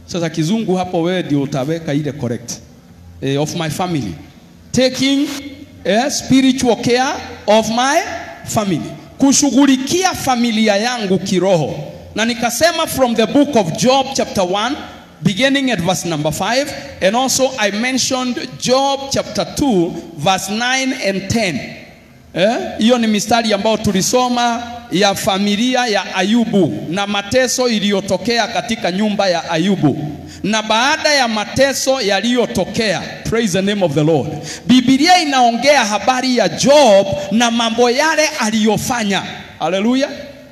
Sasa kizungu hapo wewe ndio utaweka ile correct. Eh, of my family. Taking eh, spiritual care of my family. Kushughulikia familia yangu kiroho. Na nikasema from the book of Job chapter 1 beginning at verse number 5 and also I mentioned Job chapter 2 verse 9 and 10. Eh, hiyo ni mistari ambayo tulisoma ya familia ya Ayubu na mateso iliyotokea katika nyumba ya Ayubu. Na baada ya mateso yaliyotokea, praise the name of the Lord, Biblia inaongea habari ya Job na mambo yale aliyofanya. Haleluya.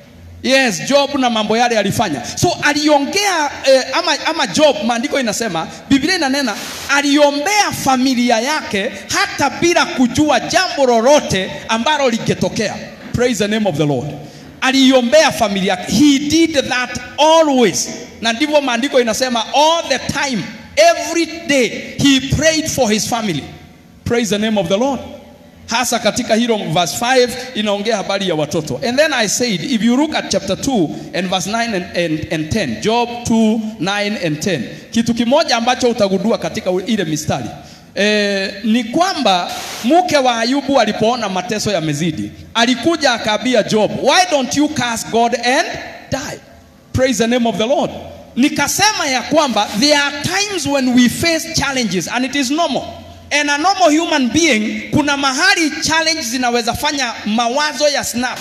Yes, Job na mambo yale alifanya. So aliongea eh, ama, ama Job, maandiko inasema, Biblia inanena aliombea familia yake hata bila kujua jambo lolote ambalo lingetokea. Praise the name of the Lord. Aliombea familia yake. He did that always. Na ndivyo maandiko inasema all the time, every day he prayed for his family. Praise the name of the Lord hasa katika hilo verse 5 inaongea habari ya watoto and then i said if you look at chapter 2 and verse 9 and, and, and 10 job 2 9 and 10 kitu kimoja ambacho utagundua katika ile mistari e, ni kwamba mke wa ayubu alipoona mateso yamezidi alikuja akaambia job why don't you curse god and die praise the name of the lord nikasema ya kwamba there are times when we face challenges and it is normal And a normal human being, kuna mahali challenge zinaweza fanya mawazo ya snap,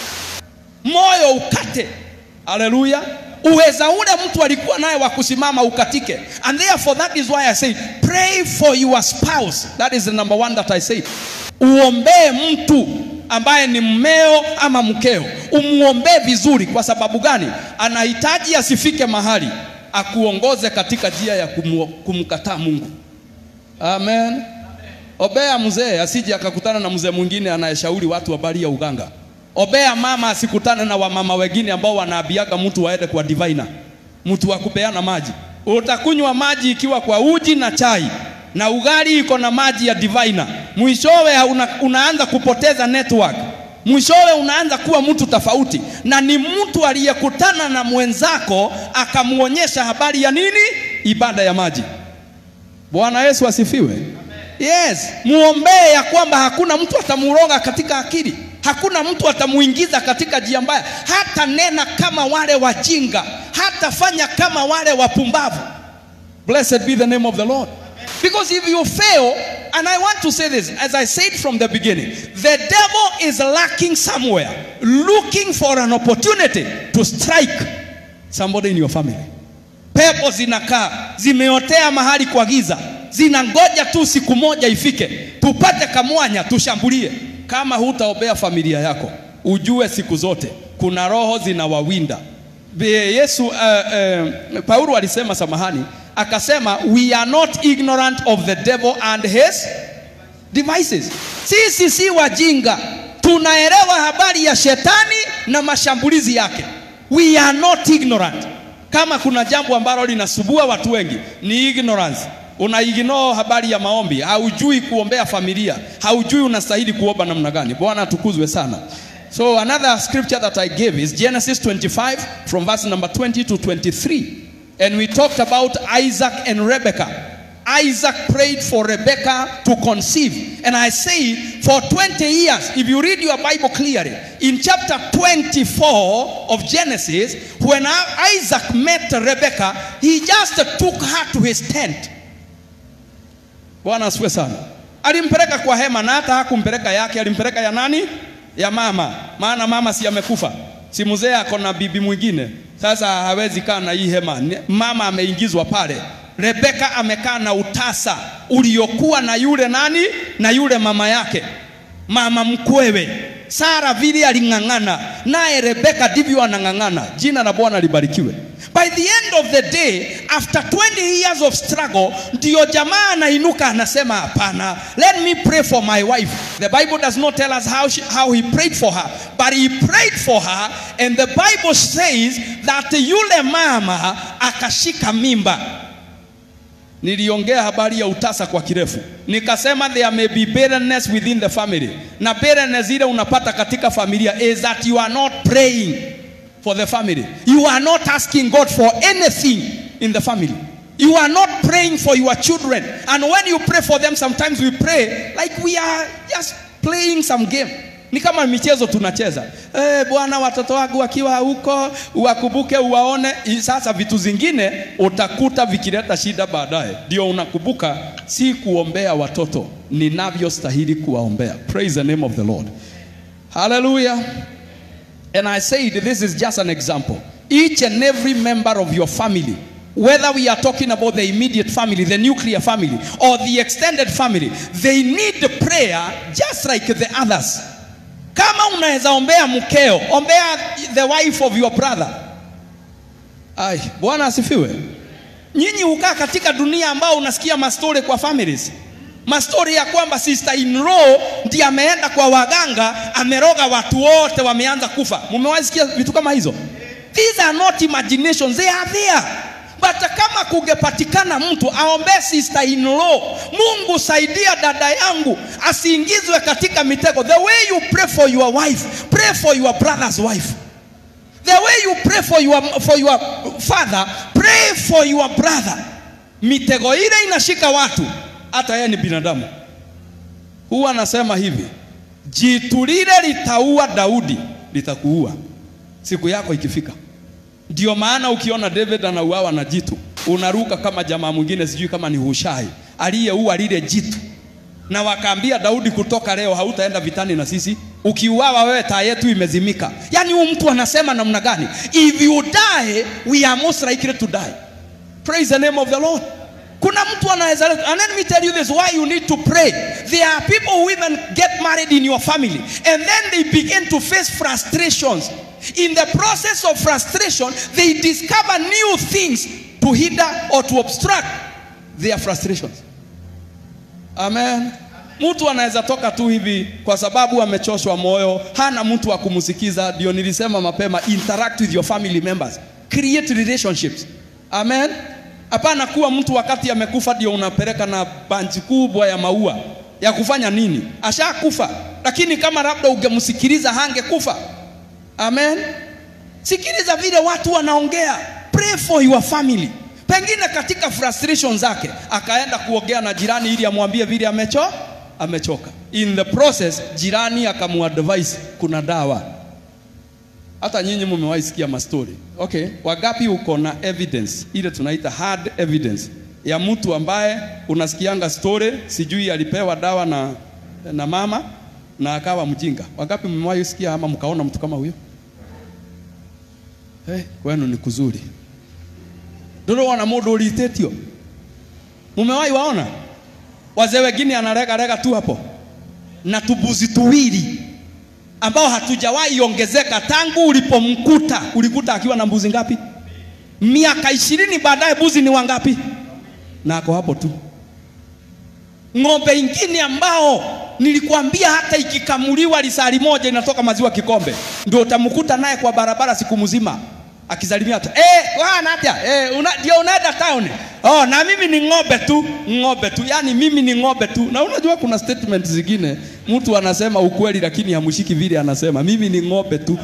moyo ukate. Haleluya! uweza ule mtu alikuwa naye wa kusimama ukatike. And therefore that is why I say pray for your spouse. That is the number one that I say. Uombee mtu ambaye ni mmeo ama mkeo, umuombee vizuri. Kwa sababu gani? Anahitaji asifike mahali akuongoze katika njia ya kumu, kumkataa Mungu. Amen. Obea mzee asije akakutana na mzee mwingine anayeshauri watu habari ya uganga. Obea mama asikutane na wamama wengine ambao wanaabiaga mtu waende kwa diviner, mtu wa kupeana maji. Utakunywa maji ikiwa kwa uji na chai na ugali iko na maji ya diviner, mwishowe una, unaanza kupoteza network, mwishowe unaanza kuwa mtu tofauti, na ni mtu aliyekutana na mwenzako akamwonyesha habari ya nini? Ibada ya maji. Bwana Yesu asifiwe. Yes, muombee ya kwamba hakuna mtu atamuroga katika akili, hakuna mtu atamuingiza katika njia mbaya, hata nena kama wale wajinga, hata fanya kama wale wapumbavu. Blessed be the name of the Lord. Because if you fail, and I want to say this, as I said from the beginning, the devil is lacking somewhere, looking for an opportunity to strike somebody in your family. Pepo zinakaa zimeotea mahali kwa giza, zinangoja tu siku moja ifike, tupate kamwanya tushambulie. Kama hutaombea familia yako, ujue siku zote kuna roho zinawawinda. Yesu uh, uh, Paulo alisema samahani, akasema we are not ignorant of the devil and his devices. Sisi si wajinga, tunaelewa habari ya shetani na mashambulizi yake. We are not ignorant. Kama kuna jambo ambalo linasubua watu wengi ni ignorance. Una ignore habari ya maombi, haujui kuombea familia, haujui unastahili kuomba namna gani. Bwana atukuzwe sana. So another scripture that I gave is Genesis 25 from verse number 20 to 23. And we talked about Isaac and Rebekah. Isaac prayed for Rebekah to conceive. And I say, for 20 years, if you read your Bible clearly, in chapter 24 of Genesis, when Isaac met Rebekah, he just took her to his tent. Bwana asifiwe sana. Alimpeleka kwa hema na hata hakumpeleka yake, alimpeleka ya nani? Ya mama. Maana mama si amekufa, si mzee ako na bibi mwingine, sasa hawezi kaa na hii hema. Mama ameingizwa pale. Rebeka amekaa na utasa uliokuwa na yule nani? Na yule mama yake, mama mkwewe. Sara vile aling'ang'ana naye, Rebeka ndivyo anang'ang'ana. Jina la Bwana libarikiwe. By the end of the day, after 20 years of struggle, ndio jamaa anainuka anasema, hapana, let me pray for my wife. The Bible does not tell us how, she, how he prayed for her, but he prayed for her and the Bible says that yule mama akashika mimba. Niliongea habari ya utasa kwa kirefu, nikasema there may be barrenness within the family, na barrenness ile unapata katika familia is that you are not praying for the family. You are not asking God for anything in the family. You are not praying for your children. And when you pray for them, sometimes we pray like we are just playing some game. Ni kama michezo tunacheza. Eh, Bwana, watoto wangu wakiwa huko uwakumbuke, uwaone. I- Sasa vitu zingine utakuta vikileta shida baadaye, ndio unakumbuka si kuombea watoto ninavyostahili kuwaombea. Praise the name of the Lord. Hallelujah. And I said, this is just an example. Each and every member of your family, whether we are talking about the immediate family, the nuclear family, or the extended family, they need prayer just like the others. Kama unaweza ombea mkeo, ombea the wife of your brother. Ai, Bwana asifiwe. Nyinyi hukaa katika dunia ambao unasikia mastori kwa families mastori ya kwamba sister in law ndiye ameenda kwa waganga ameroga watu wote wameanza kufa. Mumewahi sikia vitu kama hizo? These are not imaginations, they are there. But kama kungepatikana mtu aombee sister in law, Mungu saidia dada yangu asiingizwe katika mitego. The way you pray for your wife, pray for your brother's wife. The way you pray for your, for your father, pray for your brother. Mitego ile inashika watu, hata yeye ni binadamu. Huwa anasema hivi, jitu lile litaua Daudi litakuua siku yako ikifika. Ndio maana ukiona David anauawa na jitu, unaruka kama jamaa mwingine, sijui kama ni Hushai aliyeua lile jitu, na wakaambia Daudi, kutoka leo hautaenda vitani na sisi, ukiuawa wewe taa yetu imezimika. Yaani huyu mtu anasema namna gani? If you die we are most likely to die. Praise the name of the Lord. Kuna mtu anaweza and let me tell you this why you need to pray. There are people who even get married in your family and then they begin to face frustrations. In the process of frustration, they discover new things to hinder or to obstruct their frustrations. Amen. Mtu anaweza toka tu hivi kwa sababu amechoshwa moyo, hana mtu wa kumsikiza. Ndio nilisema mapema, interact with your family members, create relationships. Amen. Hapana kuwa mtu wakati amekufa ndio unapeleka na banji kubwa ya maua ya kufanya nini? Ashakufa, lakini kama labda ungemsikiliza hangekufa. Amen. Sikiliza vile watu wanaongea. Pray for your family. Pengine katika frustration zake akaenda kuongea na jirani ili amwambie vile amecho amechoka. In the process jirani akamuadvise kuna dawa. Hata nyinyi mmewahi sikia mastori. Okay, wagapi uko na evidence ile tunaita hard evidence ya mtu ambaye unasikianga story, sijui alipewa dawa na, na mama na akawa mjinga. Wangapi mmewahi sikia ama mkaona mtu kama huyo? Hey, kwenu ni kuzuri. Ndio wana mundu ulitetio. Mumewahi waona? Wazee wengine anarega rega tu hapo na tubuzi tuwili ambao hatujawahi ongezeka tangu ulipomkuta. Ulikuta akiwa na mbuzi ngapi? Miaka ishirini baadaye mbuzi ni wangapi? Na ako hapo tu. Ng'ombe ingine ambao nilikwambia hata ikikamuliwa lisali moja inatoka maziwa kikombe, ndio utamkuta naye kwa barabara siku mzima akisalimia tu eh, wana atia eh, una, ndio unaenda town. Oh, na mimi ni ng'ombe tu, ng'ombe tu, yani mimi ni ng'ombe tu. Na unajua kuna statement zingine mtu anasema ukweli, lakini hamshiki vile anasema, mimi ni ng'ombe tu.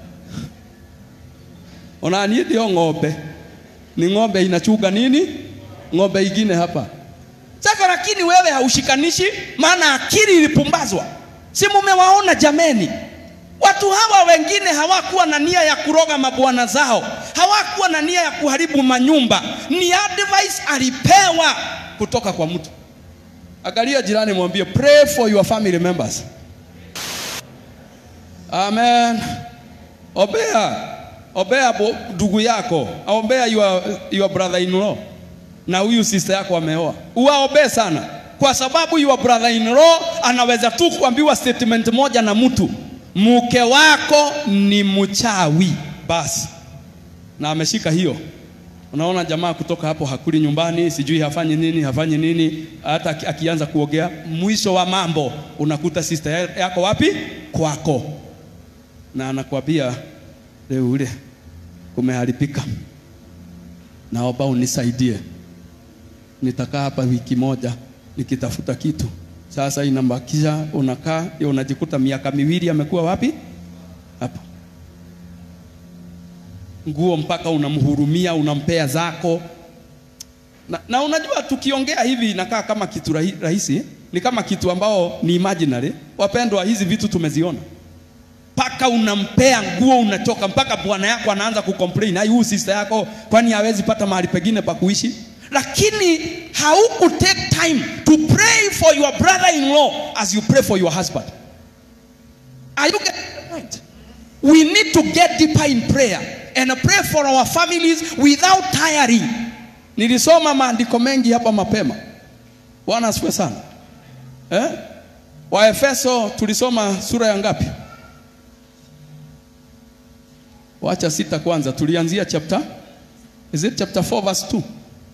Ona ni ndio ng'ombe, ni ng'ombe inachunga nini? Ng'ombe ingine hapa sasa, lakini wewe haushikanishi, maana akili ilipumbazwa. Si mumewaona jameni? Watu hawa wengine hawakuwa na nia ya kuroga mabwana zao, hawakuwa na nia ya kuharibu manyumba. Ni advice alipewa kutoka kwa mtu. Angalia jirani, mwambie pray for your family members. Amen. Ombea, ombea ndugu yako, ombea your, your brother in law na huyu sister yako ameoa, uwaombee sana, kwa sababu your brother in law anaweza tu kuambiwa statement moja na mtu mke wako ni mchawi basi, na ameshika hiyo. Unaona jamaa kutoka hapo hakuli nyumbani, sijui hafanyi nini, hafanyi nini. Hata akianza kuogea, mwisho wa mambo unakuta sister yako wapi? Kwako, na anakwambia leo ule kumeharibika, naomba unisaidie, nitakaa hapa wiki moja nikitafuta kitu sasa inambakisha unakaa unajikuta miaka miwili amekuwa wapi? Hapo nguo mpaka unamhurumia, unampea zako. na, na unajua tukiongea hivi inakaa kama kitu rahi, rahisi ni kama kitu ambao ni imaginary wapendwa hizi vitu tumeziona mpaka unampea nguo unatoka mpaka bwana yako anaanza kucomplain ai huyu sister yako kwani hawezi pata mahali pengine pa kuishi lakini hauku take time to pray for your brother in law as you pray for your husband are you getting the point we need to get deeper in prayer and pray for our families without tiring nilisoma maandiko mengi hapa mapema bwana asifiwe sana eh? waefeso tulisoma sura ya ngapi wacha sita kwanza tulianzia chapter is it chapter 4 verse 2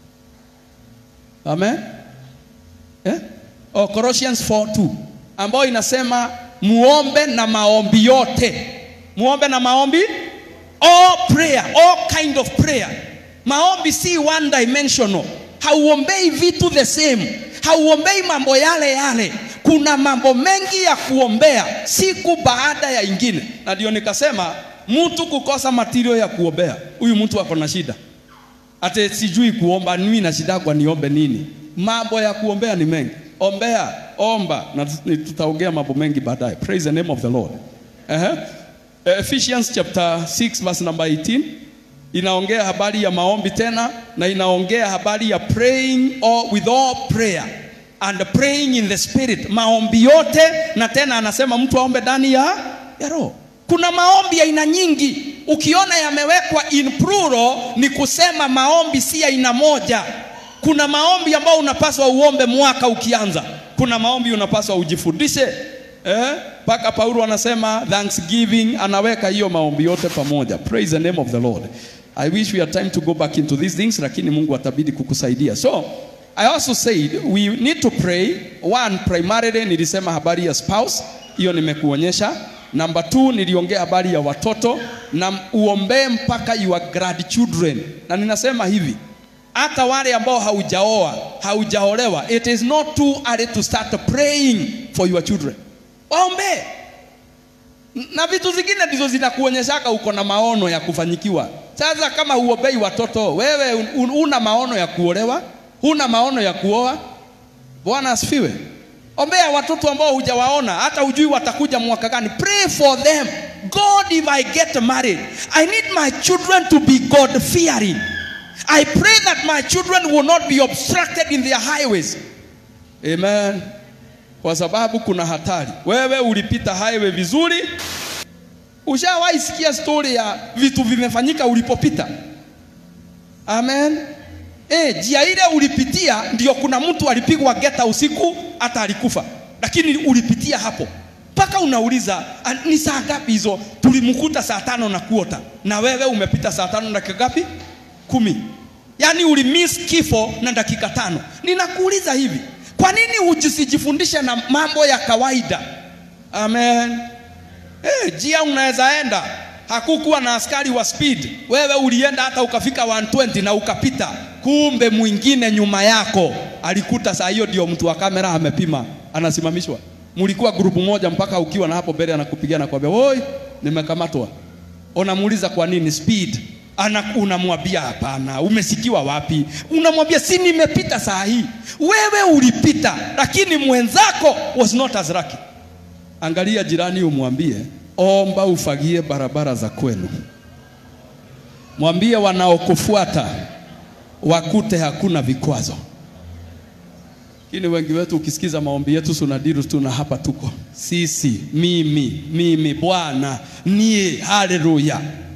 amen eh? oh, Colossians 4 2 ambayo inasema muombe na maombi yote muombe na maombi all prayer all kind of prayer maombi si one dimensional hauombei vitu the same hauombei mambo yale yale kuna mambo mengi ya kuombea siku baada ya ingine na ndio nikasema mtu kukosa material ya kuombea huyu mtu ako na shida ate sijui kuomba mimi na shida kwa niombe nini mambo ya kuombea ni mengi ombea omba na tutaongea mambo mengi baadaye praise the name of the lord uh-huh. Ephesians chapter 6 verse number 18 inaongea habari ya maombi tena na inaongea habari ya praying all, with all prayer and praying in the spirit maombi yote na tena anasema mtu aombe ndani ya, ya roho kuna maombi ya aina nyingi ukiona yamewekwa in plural ni kusema maombi si aina moja kuna maombi ambayo unapaswa uombe mwaka ukianza kuna maombi unapaswa ujifundishe mpaka eh? paulo anasema thanksgiving anaweka hiyo maombi yote pamoja praise the name of the lord i wish we had time to go back into these things lakini mungu atabidi kukusaidia so i also said we need to pray one primarily nilisema habari ya spouse hiyo nimekuonyesha namba two niliongea habari ya watoto na uombee mpaka your grandchildren na ninasema hivi hata wale ambao haujaoa haujaolewa it is not too early to start praying for your children waombee na vitu zingine ndizo zinakuonyeshaka uko na maono ya kufanyikiwa sasa kama uombei watoto wewe un, una maono ya kuolewa huna maono ya kuoa bwana asifiwe ombea watoto ambao hujawaona hata hujui watakuja mwaka gani pray for them god if i get married i need my children to be god fearing i pray that my children will not be obstructed in their highways amen kwa sababu kuna hatari wewe ulipita highway vizuri ushawahi sikia story ya vitu vimefanyika ulipopita amen E, njia ile ulipitia ndio kuna mtu alipigwa geta usiku hata alikufa, lakini ulipitia hapo mpaka unauliza ni saa ngapi hizo? Tulimkuta saa tano na kuota, na wewe umepita saa tano na dakika ngapi? Kumi. Yaani ulimiss kifo na dakika tano. Ninakuuliza hivi, kwa nini hujisijifundishe na mambo ya kawaida? Amen. Eh, njia unaweza enda hakukuwa na askari wa speed, wewe ulienda hata ukafika 120 na ukapita, kumbe mwingine nyuma yako alikuta saa hiyo ndio mtu wa kamera amepima, anasimamishwa. Mlikuwa grupu moja mpaka ukiwa na hapo mbele anakupigia na kwambia, "Oi, nimekamatwa." Unamuuliza kwa nini speed? Ana unamwambia hapana, umesikiwa wapi? Unamwambia si nimepita saa hii. Wewe ulipita, lakini mwenzako was not as lucky. Angalia jirani umwambie, omba ufagie barabara za kwenu. Mwambie wanaokufuata wakute hakuna vikwazo. Lakini wengi wetu ukisikiza maombi yetu sunadiru tuna hapa tuko sisi, mimi, mimi, Bwana nie, haleluya.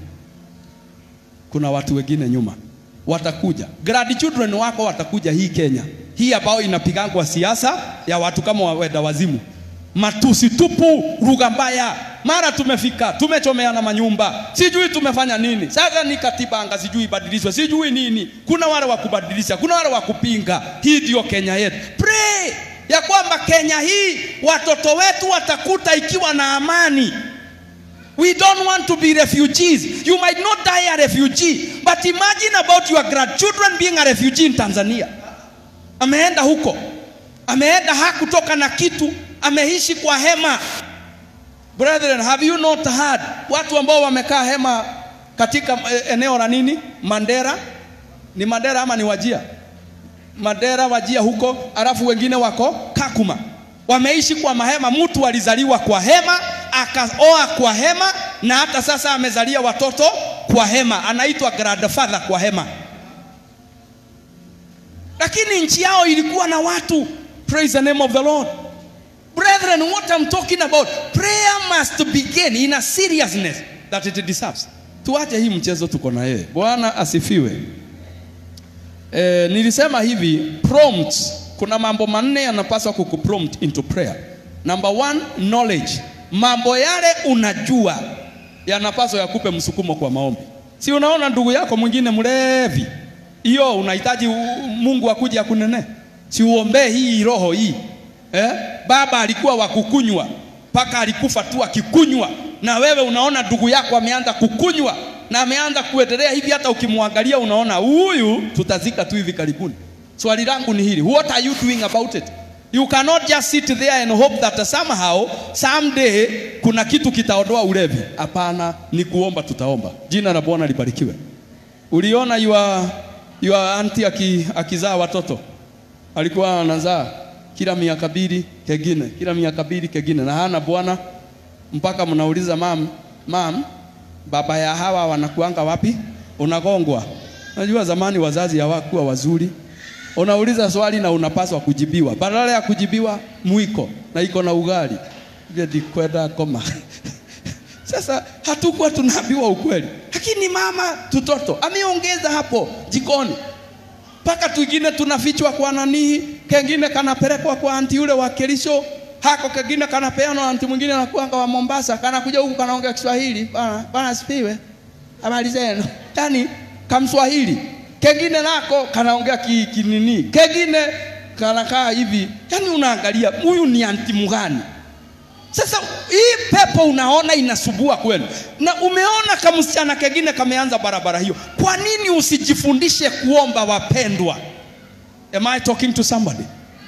Kuna watu wengine nyuma watakuja, grandchildren wako watakuja hii Kenya hii ambayo inapigangwa siasa ya watu kama waweda wazimu, matusi tupu, lugha mbaya mara tumefika tumechomeana manyumba, sijui tumefanya nini. Sasa ni katiba anga, sijui ibadilishwe, sijui nini. Kuna wale wa kubadilisha, kuna wale wa kupinga. Hii ndio Kenya yetu. Pray ya kwamba Kenya hii watoto wetu watakuta ikiwa na amani. We don't want to be refugees. You might not die a refugee, but imagine about your grandchildren being a refugee in Tanzania. Ameenda huko, ameenda hakutoka na kitu, ameishi kwa hema. Brethren, have you not heard watu ambao wamekaa hema katika eneo la nini? Mandera. Ni Mandera ama ni Wajia? Madera, Wajia huko, alafu wengine wako Kakuma, wameishi kwa mahema. Mtu alizaliwa kwa hema akaoa kwa hema, na hata sasa amezalia watoto kwa hema, anaitwa grandfather kwa hema. Lakini nchi yao ilikuwa na watu. Praise the name of the Lord. Brethren, what I'm talking about, prayer must begin in a seriousness that it deserves. Tuache hii mchezo tuko na yeye. Bwana asifiwe. E, nilisema hivi prompt, kuna mambo manne yanapaswa kukuprompt into prayer. Number one, knowledge. Mambo yale unajua yanapaswa yakupe msukumo kwa maombi. Si unaona ndugu yako mwingine mlevi, hiyo unahitaji u- Mungu akuje akunene? Si uombee hii roho hii eh? Baba alikuwa wa kukunywa mpaka alikufa tu akikunywa, na wewe unaona ndugu yako ameanza kukunywa na ameanza kuendelea hivi, hata ukimwangalia unaona huyu tutazika tu hivi karibuni. Swali langu ni hili, what are you doing about it? You cannot just sit there and hope that somehow someday kuna kitu kitaondoa ulevi. Hapana, ni kuomba, tutaomba. Jina la Bwana libarikiwe. Uliona your, your auntie aki, akizaa watoto alikuwa anazaa kila miaka mbili kengine, kila miaka mbili kengine, na hana bwana, mpaka mnauliza mam, mam, baba ya hawa wanakuanga wapi? Unagongwa. Najua zamani wazazi hawakuwa wazuri, unauliza swali na unapaswa kujibiwa, badala ya kujibiwa mwiko na iko na ugali vile kwenda koma Sasa hatukuwa tunaambiwa ukweli, lakini mama tutoto ameongeza hapo jikoni mpaka twingine tunafichwa kwa nanii, kengine kanapelekwa kwa anti yule wa Kerisho, hako kengine kanapeanwa anti mwingine anakuanga wa Mombasa, kanakuja huku kanaongea Kiswahili. Bana bana, sifiwe, habari zenu, yani kamswahili. Kengine nako kanaongea ki, kinini, kengine kanakaa hivi, yani unaangalia huyu ni anti mgani? Sasa hii pepo unaona inasubua kweli, na umeona kamsichana kengine kameanza barabara hiyo. Kwa nini usijifundishe kuomba, wapendwa? Am I talking to somebody?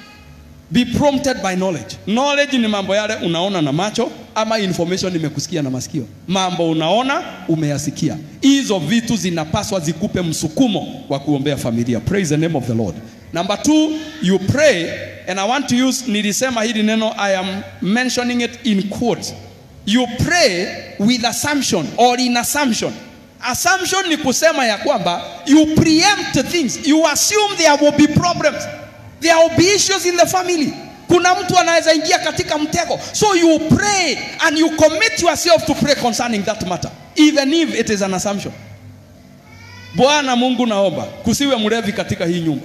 Be prompted by knowledge. Knowledge ni mambo yale unaona na macho ama information imekusikia na masikio. Mambo unaona umeyasikia, hizo vitu zinapaswa zikupe msukumo wa kuombea familia. Praise the name of the Lord. Number two, you pray and I want to use, nilisema hili neno, I am mentioning it in quotes. You pray with assumption or in assumption. Assumption ni kusema ya kwamba you preempt things, you assume there will be problems, there will be issues in the family. Kuna mtu anaweza ingia katika mtego, so you pray and you commit yourself to pray concerning that matter, even if it is an assumption. Bwana Mungu, naomba kusiwe mlevi katika hii nyumba.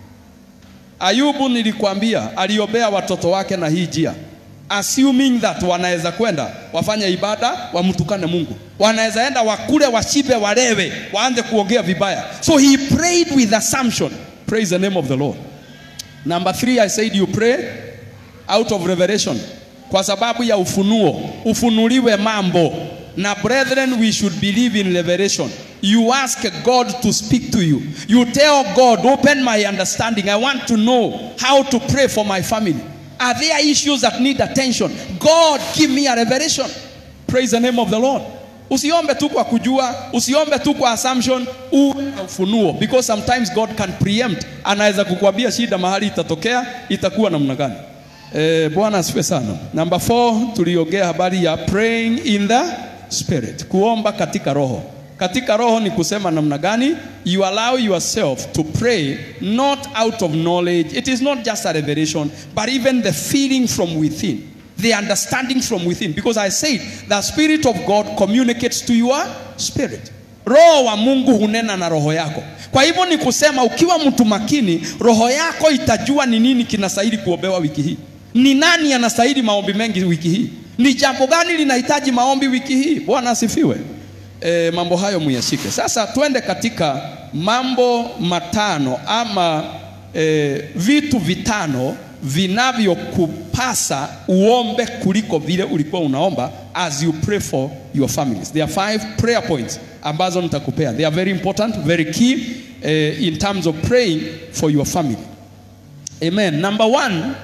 Ayubu nilikwambia aliombea watoto wake na hii njia, assuming that wanaweza kwenda wafanye ibada wamtukane Mungu, wanaweza enda wakule, washibe, walewe, waanze kuongea vibaya. So he prayed with assumption. Praise the name of the Lord. Number three, I said you pray out of revelation, kwa sababu ya ufunuo, ufunuliwe mambo. Na brethren, we should believe in revelation. You ask God to speak to you. You tell God, open my understanding. I want to know how to pray for my family. Are there issues that need attention? God, give me a revelation. Praise the name of the Lord. Usiombe tu kwa kujua, usiombe tu kwa assumption, uwe na ufunuo because sometimes God can preempt. Anaweza kukuambia shida mahali itatokea, itakuwa namna gani. Eh, Bwana asifiwe sana. Number four, tuliongea habari ya praying in the spirit, kuomba katika roho. Katika roho ni kusema namna gani? You allow yourself to pray not out of knowledge. It is not just a revelation, but even the feeling from within, the understanding from within. Because I said the spirit of God communicates to your spirit. Roho wa Mungu hunena na roho yako. Kwa hivyo ni kusema ukiwa mtu makini, roho yako itajua ni nini kinastahili kuombewa wiki hii. Ni nani anastahili maombi mengi wiki hii? Ni jambo gani linahitaji maombi wiki hii? Bwana asifiwe. E, mambo hayo muyashike. Sasa twende katika mambo matano ama e, vitu vitano vinavyokupasa uombe kuliko vile ulikuwa unaomba as you pray for your families. There are five prayer points ambazo nitakupea. They are very important, very key eh, in terms of praying for your family. Amen. Number one,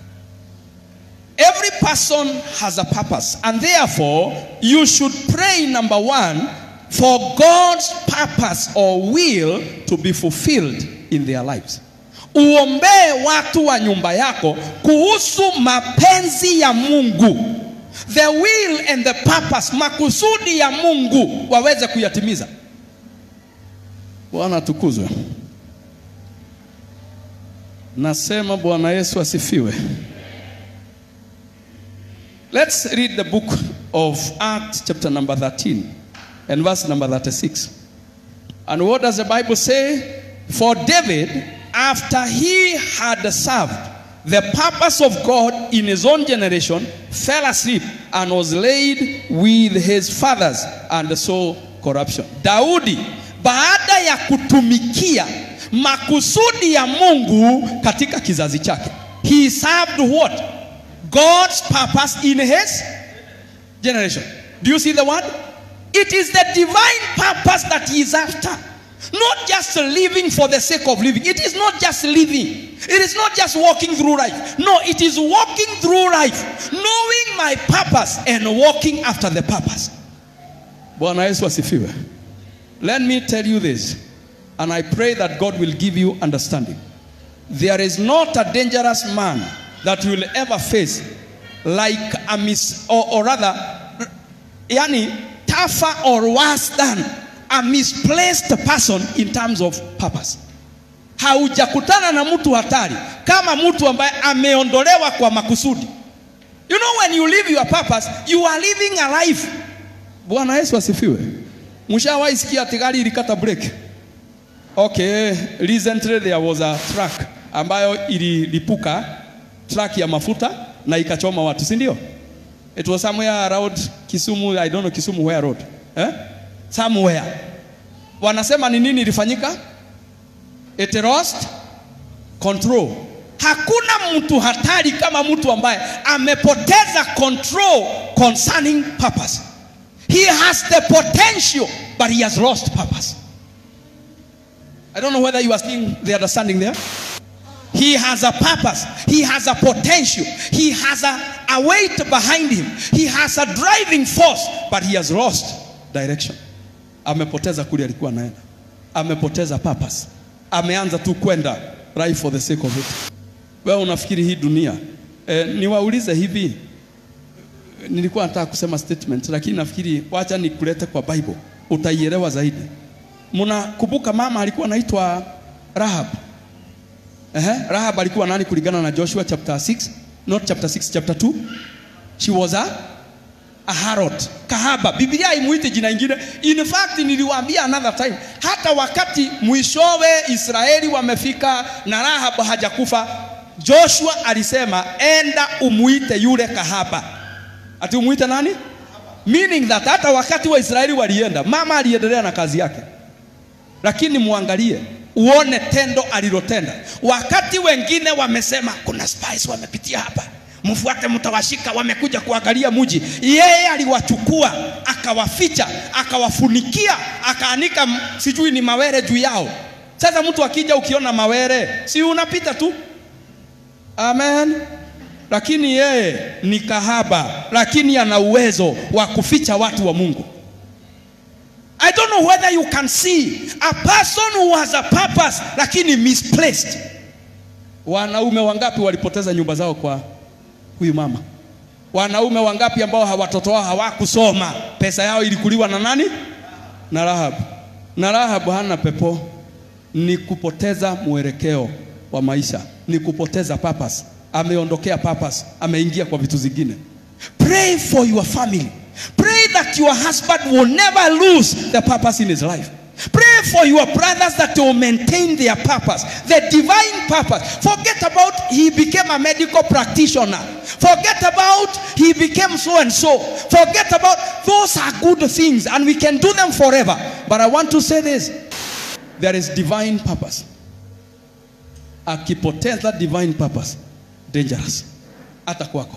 Every person has a purpose, and therefore you should pray, number one, for God's purpose or will to be fulfilled in their lives. uombee watu wa nyumba yako kuhusu mapenzi ya Mungu, the will and the purpose, makusudi ya Mungu waweze kuyatimiza. Bwana atukuzwe. Nasema Bwana Yesu asifiwe. Let's read the book of Acts chapter number 13 and verse number 36. And what does the Bible say? For David, after he had served the purpose of God in his own generation, fell asleep and was laid with his fathers and saw corruption. Daudi baada ya kutumikia makusudi ya Mungu katika kizazi chake, he served what? God's purpose in his generation. Do you see the word? It is the divine purpose that he is after. Not just living for the sake of living. It is not just living. It is not just walking through life. No, it is walking through life, knowing my purpose and walking after the purpose. Bwana Yesu asifiwe. Let me tell you this, and I pray that God will give you understanding. There is not a dangerous man that you will ever face like a mis or, or rather yani tougher or worse than a misplaced person in terms of purpose haujakutana na mtu hatari kama mtu ambaye ameondolewa kwa makusudi you know when you live your purpose you are living a life bwana yesu asifiwe mshawahi sikia ati gari ilikata break okay recently there was a truck ambayo ililipuka truck ya mafuta na ikachoma watu si ndio it was somewhere around Kisumu I don't know Kisumu where road eh? somewhere wanasema ni nini ilifanyika it lost control hakuna mtu hatari kama mtu ambaye amepoteza control concerning purpose he has the potential but he has lost purpose I don't know whether you are seeing the understanding there He has a purpose. He has a potential. He has a, a weight behind him. He has a driving force, but he has lost direction. Amepoteza kule alikuwa anaenda. Amepoteza purpose. Ameanza tu kwenda right for the sake of it. Wewe unafikiri hii dunia e, niwaulize hivi nilikuwa nataka kusema statement lakini nafikiri wacha nikulete kwa Bible utaielewa zaidi. Mnakumbuka mama alikuwa anaitwa Rahab. Ehe, Rahab alikuwa nani kulingana na Joshua chapter 6? Not chapter 6, chapter 2. She was a, a harlot. Kahaba. Biblia haimuiti jina ingine. In fact, niliwaambia another time, hata wakati mwishowe Israeli wamefika na Rahab hajakufa, Joshua alisema enda umuite yule kahaba. Ati umuite nani? Meaning that hata wakati wa Israeli walienda, mama aliendelea na kazi yake. Lakini muangalie uone tendo alilotenda. Wakati wengine wamesema kuna spies wamepitia hapa, mfuate, mtawashika, wamekuja kuangalia mji. Yeye aliwachukua akawaficha, akawafunikia, akaanika sijui ni mawere juu yao. Sasa mtu akija, ukiona mawere, si unapita tu? Amen. Lakini yeye ni kahaba, lakini ana uwezo wa kuficha watu wa Mungu. I don't know whether you can see a person who has a purpose lakini misplaced. Wanaume wangapi walipoteza nyumba zao kwa huyu mama? Wanaume wangapi ambao watoto wao hawakusoma, pesa yao ilikuliwa na nani? Na Rahab. Na Rahab hana pepo, ni kupoteza mwelekeo wa maisha, ni kupoteza purpose. Ameondokea purpose, ameingia kwa vitu zingine. Pray for your family. Pray that your husband will never lose the purpose in his life. Pray for your brothers that will maintain their purpose, the divine purpose. Forget about he became a medical practitioner. Forget about he became so and so. Forget about those are good things and we can do them forever. But I want to say this there is divine purpose. Akipoteza divine purpose, dangerous. Hata kwako.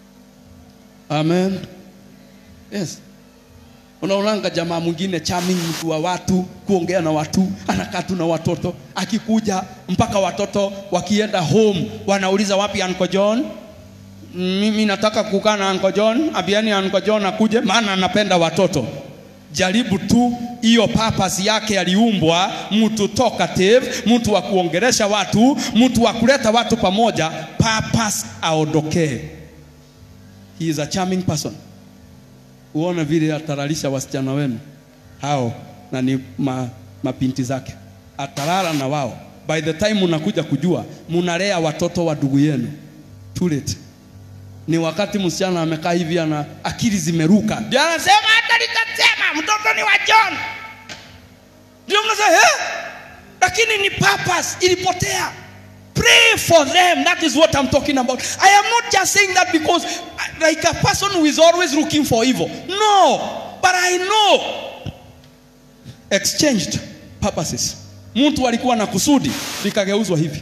Amen. Yes. Unaonanga jamaa mwingine charming, mtu wa watu, kuongea na watu, anakaa tu na watoto, akikuja mpaka watoto wakienda home wanauliza wapi Uncle John? Mimi nataka kukaa na Uncle John, ambieni Uncle John akuje, maana anapenda watoto. jaribu tu hiyo purpose yake aliumbwa mtu talkative mtu wa kuongelesha watu mtu wa kuleta watu pamoja purpose aondokee he is a charming person uone vile ataralisha wasichana wenu hao na ni ma, mapinti zake atalala na wao by the time unakuja kujua munalea watoto wa ndugu yenu too late ni wakati msichana amekaa hivi ana akili zimeruka ndio anasema hata nikasema mtoto ni wa John ndio mnasema eh lakini ni purpose ilipotea pray for them that is what i'm talking about i am not just saying that because uh, like a person who is always looking for evil no but i know exchanged purposes mtu alikuwa na kusudi likageuzwa hivi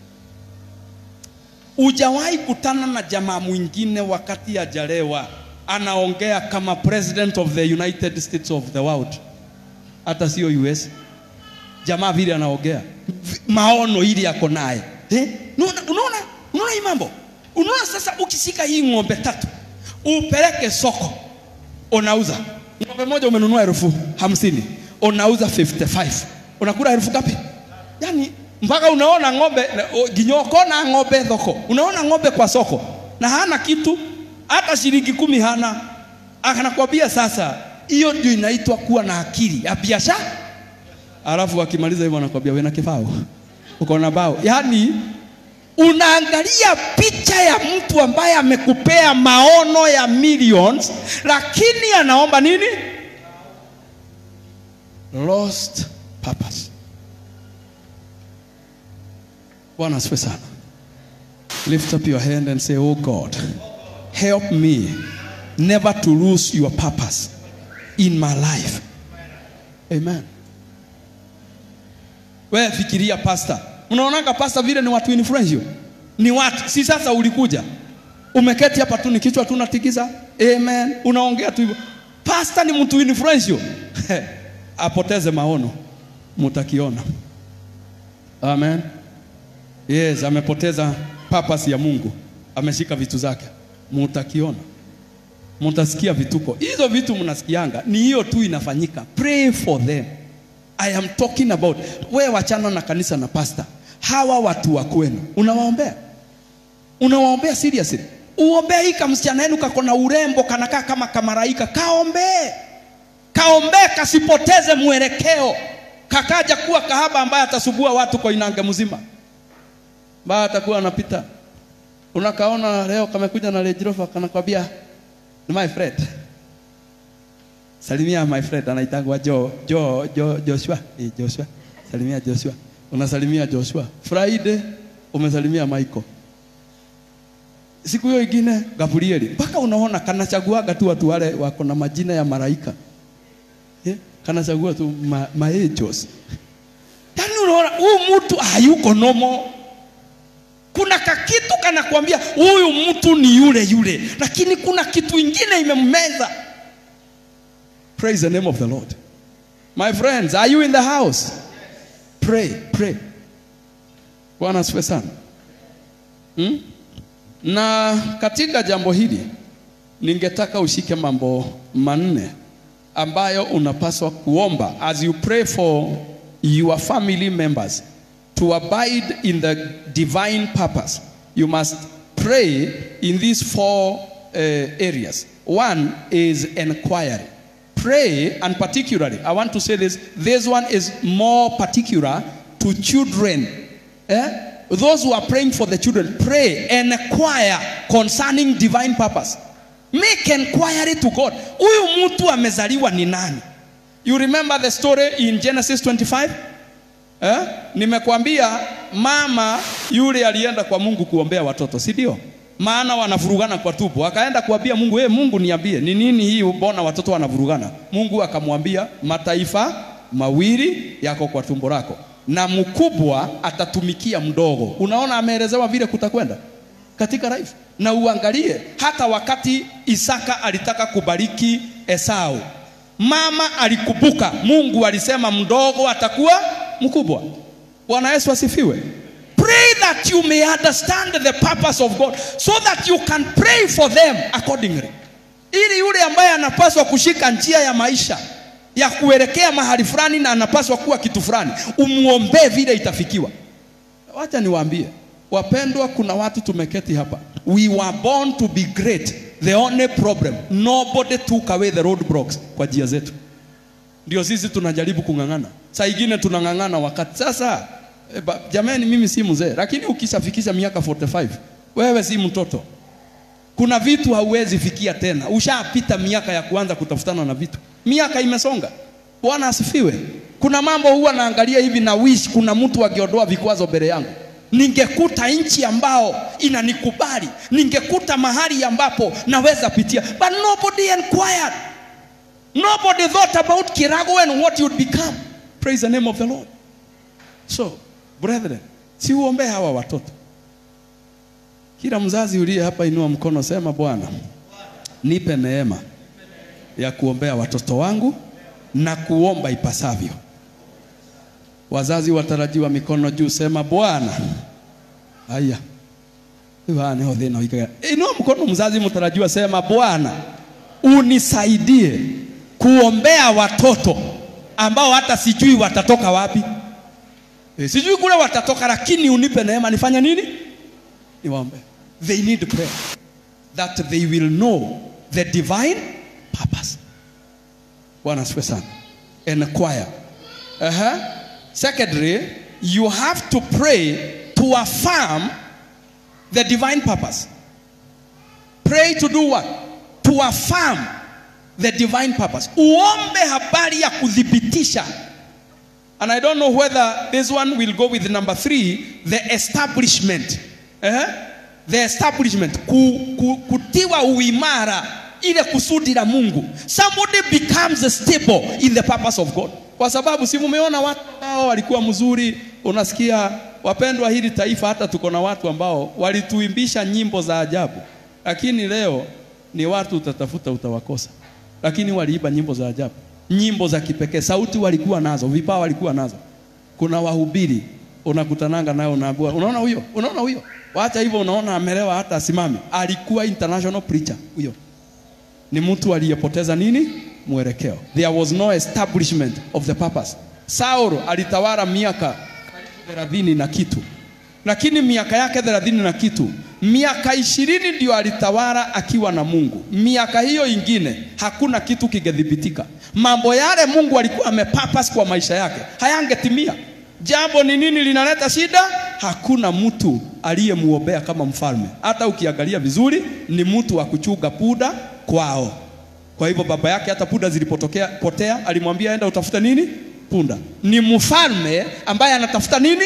Ujawahi kutana na jamaa mwingine wakati ajalewa anaongea kama president of the United States of the world, hata sio US. Jamaa vile anaongea V- maono ili yako naye eh? Unaona, unaona, unaona hii mambo. Unaona sasa, ukishika hii ng'ombe tatu upeleke soko, unauza ng'ombe moja umenunua elfu hamsini unauza 55 unakula elfu ngapi? Yani mpaka unaona ng'ombe na- o- ginyoko na ng'ombe thoko, unaona ng'ombe kwa soko na hana kitu, hata shilingi kumi hana. Anakwambia sasa, hiyo ndio inaitwa kuwa na akili ya biashara. Alafu akimaliza hivyo anakwambia wewe na kibao, uko na bao. Yani unaangalia picha ya mtu ambaye amekupea maono ya millions, lakini anaomba nini? Lost purpose. Bwana asifiwe sana. Lift up your hand and say, Oh God, help me never to lose your purpose in my life. Amen. Wewe fikiria pasta. Unaonanga pasta vile ni watu influential. Ni watu. Si sasa ulikuja. Umeketi hapa tu ni kichwa tu unatikiza. Amen. Unaongea tu hivyo. Pasta ni mtu influential. Apoteze maono. Mutakiona. Amen. Yes, amepoteza purpose ya Mungu, ameshika vitu zake, mutakiona, mutasikia vituko. Hizo vitu mnasikianga ni hiyo tu inafanyika. Pray for them. I am talking about wewe, wachana na kanisa na pasta, hawa watu wa kwenu unawaombea, unawaombea seriously. Uombea hii kamsichana yenu kako na urembo, kanakaa kama kamaraika, kaombee, kaombee kasipoteze mwelekeo, kakaja kuwa kahaba ambaye atasubua watu kwa inange mzima baa atakuwa anapita, unakaona leo kamekuja na Range Rover kanakwambia ni my friend, salimia my friend, anaitangwa Jo Jo Jo Joshua eh, Joshua, salimia Joshua, unasalimia Joshua. Friday umesalimia Michael, siku hiyo ingine Gabrieli, mpaka unaona kanachaguaga tu watu wale wako na majina ya malaika eh, kanachagua tu ma, maangels. Yaani unaona huyu mtu hayuko nomo kuna kakitu kanakwambia huyu mtu ni yule yule, lakini kuna kitu ingine imemmeza. Praise the name of the Lord. My friends, are you in the house? Pray, pray. Bwana asifiwe sana. Hmm? Na katika jambo hili ningetaka ushike mambo manne ambayo unapaswa kuomba as you pray for your family members to abide in the divine purpose, you must pray in these four uh, areas. One is inquiry. Pray, and particularly, I want to say this this one is more particular to children. Eh? Those who are praying for the children, pray and inquire concerning divine purpose. Make inquiry to God. Huyu mtu amezaliwa ni nani? You remember the story in Genesis 25? Eh? Nimekwambia mama yule alienda kwa Mungu kuombea watoto, si ndio? Maana wanavurugana kwa tumbo. Akaenda kuambia Mungu, "Hey, Mungu niambie, ni nini hii mbona watoto wanavurugana?" Mungu akamwambia, "Mataifa mawili yako kwa tumbo lako na mkubwa atatumikia mdogo." Unaona ameelezewa vile kutakwenda katika life. Na uangalie hata wakati Isaka alitaka kubariki Esau, mama alikubuka, Mungu alisema mdogo atakuwa mkubwa. Bwana Yesu asifiwe. Pray that you may understand the purpose of God so that you can pray for them accordingly, ili yule ambaye anapaswa kushika njia ya maisha ya kuelekea mahali fulani na anapaswa kuwa kitu fulani, umuombee vile itafikiwa. Wacha niwaambie wapendwa, kuna watu tumeketi hapa, we were born to be great. The only problem nobody took away the roadblocks kwa njia zetu, ndio sisi tunajaribu kung'ang'ana. Saa ingine tunang'ang'ana wakati sasa. E, ba, jamani, mimi si mzee, lakini ukishafikisha miaka 45 wewe si mtoto. Kuna vitu hauwezi fikia tena, ushapita miaka ya kuanza kutafutana na vitu, miaka imesonga. Bwana asifiwe. Kuna mambo huwa naangalia hivi na wish kuna mtu akiondoa vikwazo mbele yangu, ningekuta nchi ambao inanikubali, ningekuta mahali ambapo naweza pitia, but nobody inquired, nobody thought about Kirago and what you'd become. Praise the name of the Lord. So brethren, si uombee hawa watoto. Kila mzazi uliye hapa, inua mkono, sema Bwana, nipe neema ya kuombea watoto wangu na kuomba ipasavyo. Wazazi watarajiwa, mikono juu, sema Bwana. Haya, iwaneho thina ikaga. Inua mkono mzazi mtarajiwa, sema Bwana, unisaidie kuombea watoto ambao hata sijui watatoka wapi. E, sijui kule watatoka, lakini unipe neema nifanye nini? Niwaombe. They need prayer that they will know the divine purpose. Bwana asifiwe sana. Enquire. Uh-huh. Secondly, you have to pray to affirm the divine purpose. Pray to do what? To affirm the divine purpose. Uombe habari ya kuthibitisha. And I don't know whether this one will go with number three, the establishment. Eh? The establishment. Ku, ku, kutiwa uimara ile kusudi la Mungu. Somebody becomes stable in the purpose of God. Kwa sababu si mumeona watu ambao walikuwa mzuri, unasikia wapendwa, hili taifa hata tuko na watu ambao walituimbisha nyimbo za ajabu, lakini leo ni watu utatafuta utawakosa, lakini waliiba nyimbo za ajabu, nyimbo za kipekee, sauti walikuwa nazo, vipawa walikuwa nazo. Kuna wahubiri unakutananga nayo, unaambiwa, unaona huyo, unaona huyo, wacha hivyo, unaona amelewa hata asimame. Alikuwa international preacher huyo ni mtu aliyepoteza nini? Mwelekeo. There was no establishment of the purpose. Saul alitawala miaka thelathini na kitu, lakini miaka yake thelathini na kitu, miaka ishirini ndio alitawala akiwa na Mungu. Miaka hiyo ingine hakuna kitu kingethibitika. Mambo yale Mungu alikuwa amepurpose kwa maisha yake hayangetimia. Jambo ni nini linaleta shida? Hakuna mtu aliyemuombea kama mfalme. Hata ukiangalia vizuri, ni mtu wa kuchunga punda kwao. Kwa hivyo baba yake hata punda zilipotokea potea, alimwambia enda utafute nini? Punda. Ni mfalme ambaye anatafuta nini?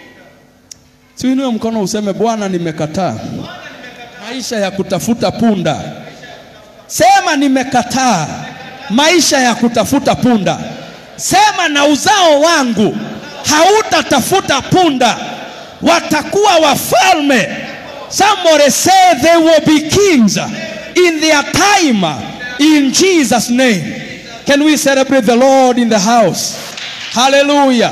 Siuinue mkono useme Bwana, nimekataa maisha ya kutafuta punda. Sema nimekataa maisha ya kutafuta punda. Sema na uzao wangu hautatafuta punda, watakuwa wafalme. Somebody say they will be kings in their time in Jesus name. Can we celebrate the Lord in the house? Hallelujah.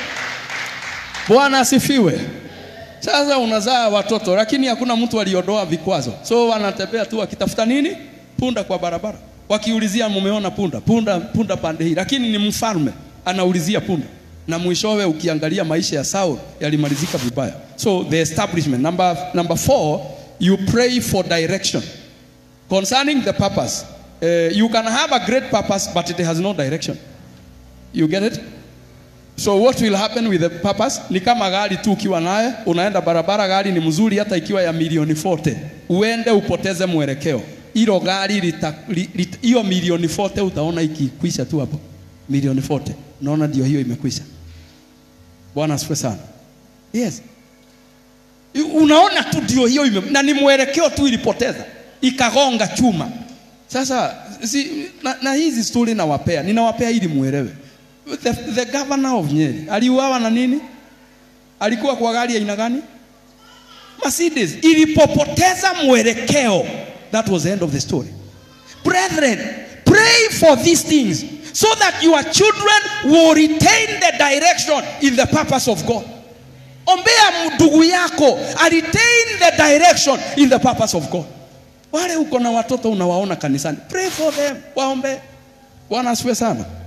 Bwana asifiwe. Sasa unazaa watoto lakini hakuna mtu aliondoa vikwazo, so wanatembea tu wakitafuta nini? Punda kwa barabara, wakiulizia mumeona punda, punda, punda pande hii, lakini ni mfalme anaulizia punda, na mwishowe ukiangalia maisha ya Saul yalimalizika vibaya. So the establishment. Number, number four, you pray for direction concerning the purpose. Uh, you can have a great purpose but it has no direction. You get it? So what will happen with the purpose? Ni kama gari tu ukiwa naye unaenda barabara, gari ni mzuri hata ikiwa ya milioni 40, uende upoteze mwelekeo, hilo gari lita, li, lit, hiyo milioni 40 utaona ikikwisha tu hapo, milioni 40 unaona ndio hiyo imekwisha. Bwana asifiwe sana. Yes, unaona tu ndio hiyo ime, na ni mwelekeo tu ilipoteza ikagonga chuma. Sasa si, na, na hizi stori nawapea, ninawapea ili muelewe. The, the governor of Nyeri aliuawa na nini? Alikuwa kwa gari aina gani? Mercedes. Ilipopoteza mwelekeo, that was the end of the story. Brethren, pray for these things so that your children will retain the direction in the purpose of God. Ombea ndugu yako a retain the direction in the purpose of God. Wale uko na watoto unawaona kanisani, pray for them, waombe. Bwana asifiwe sana.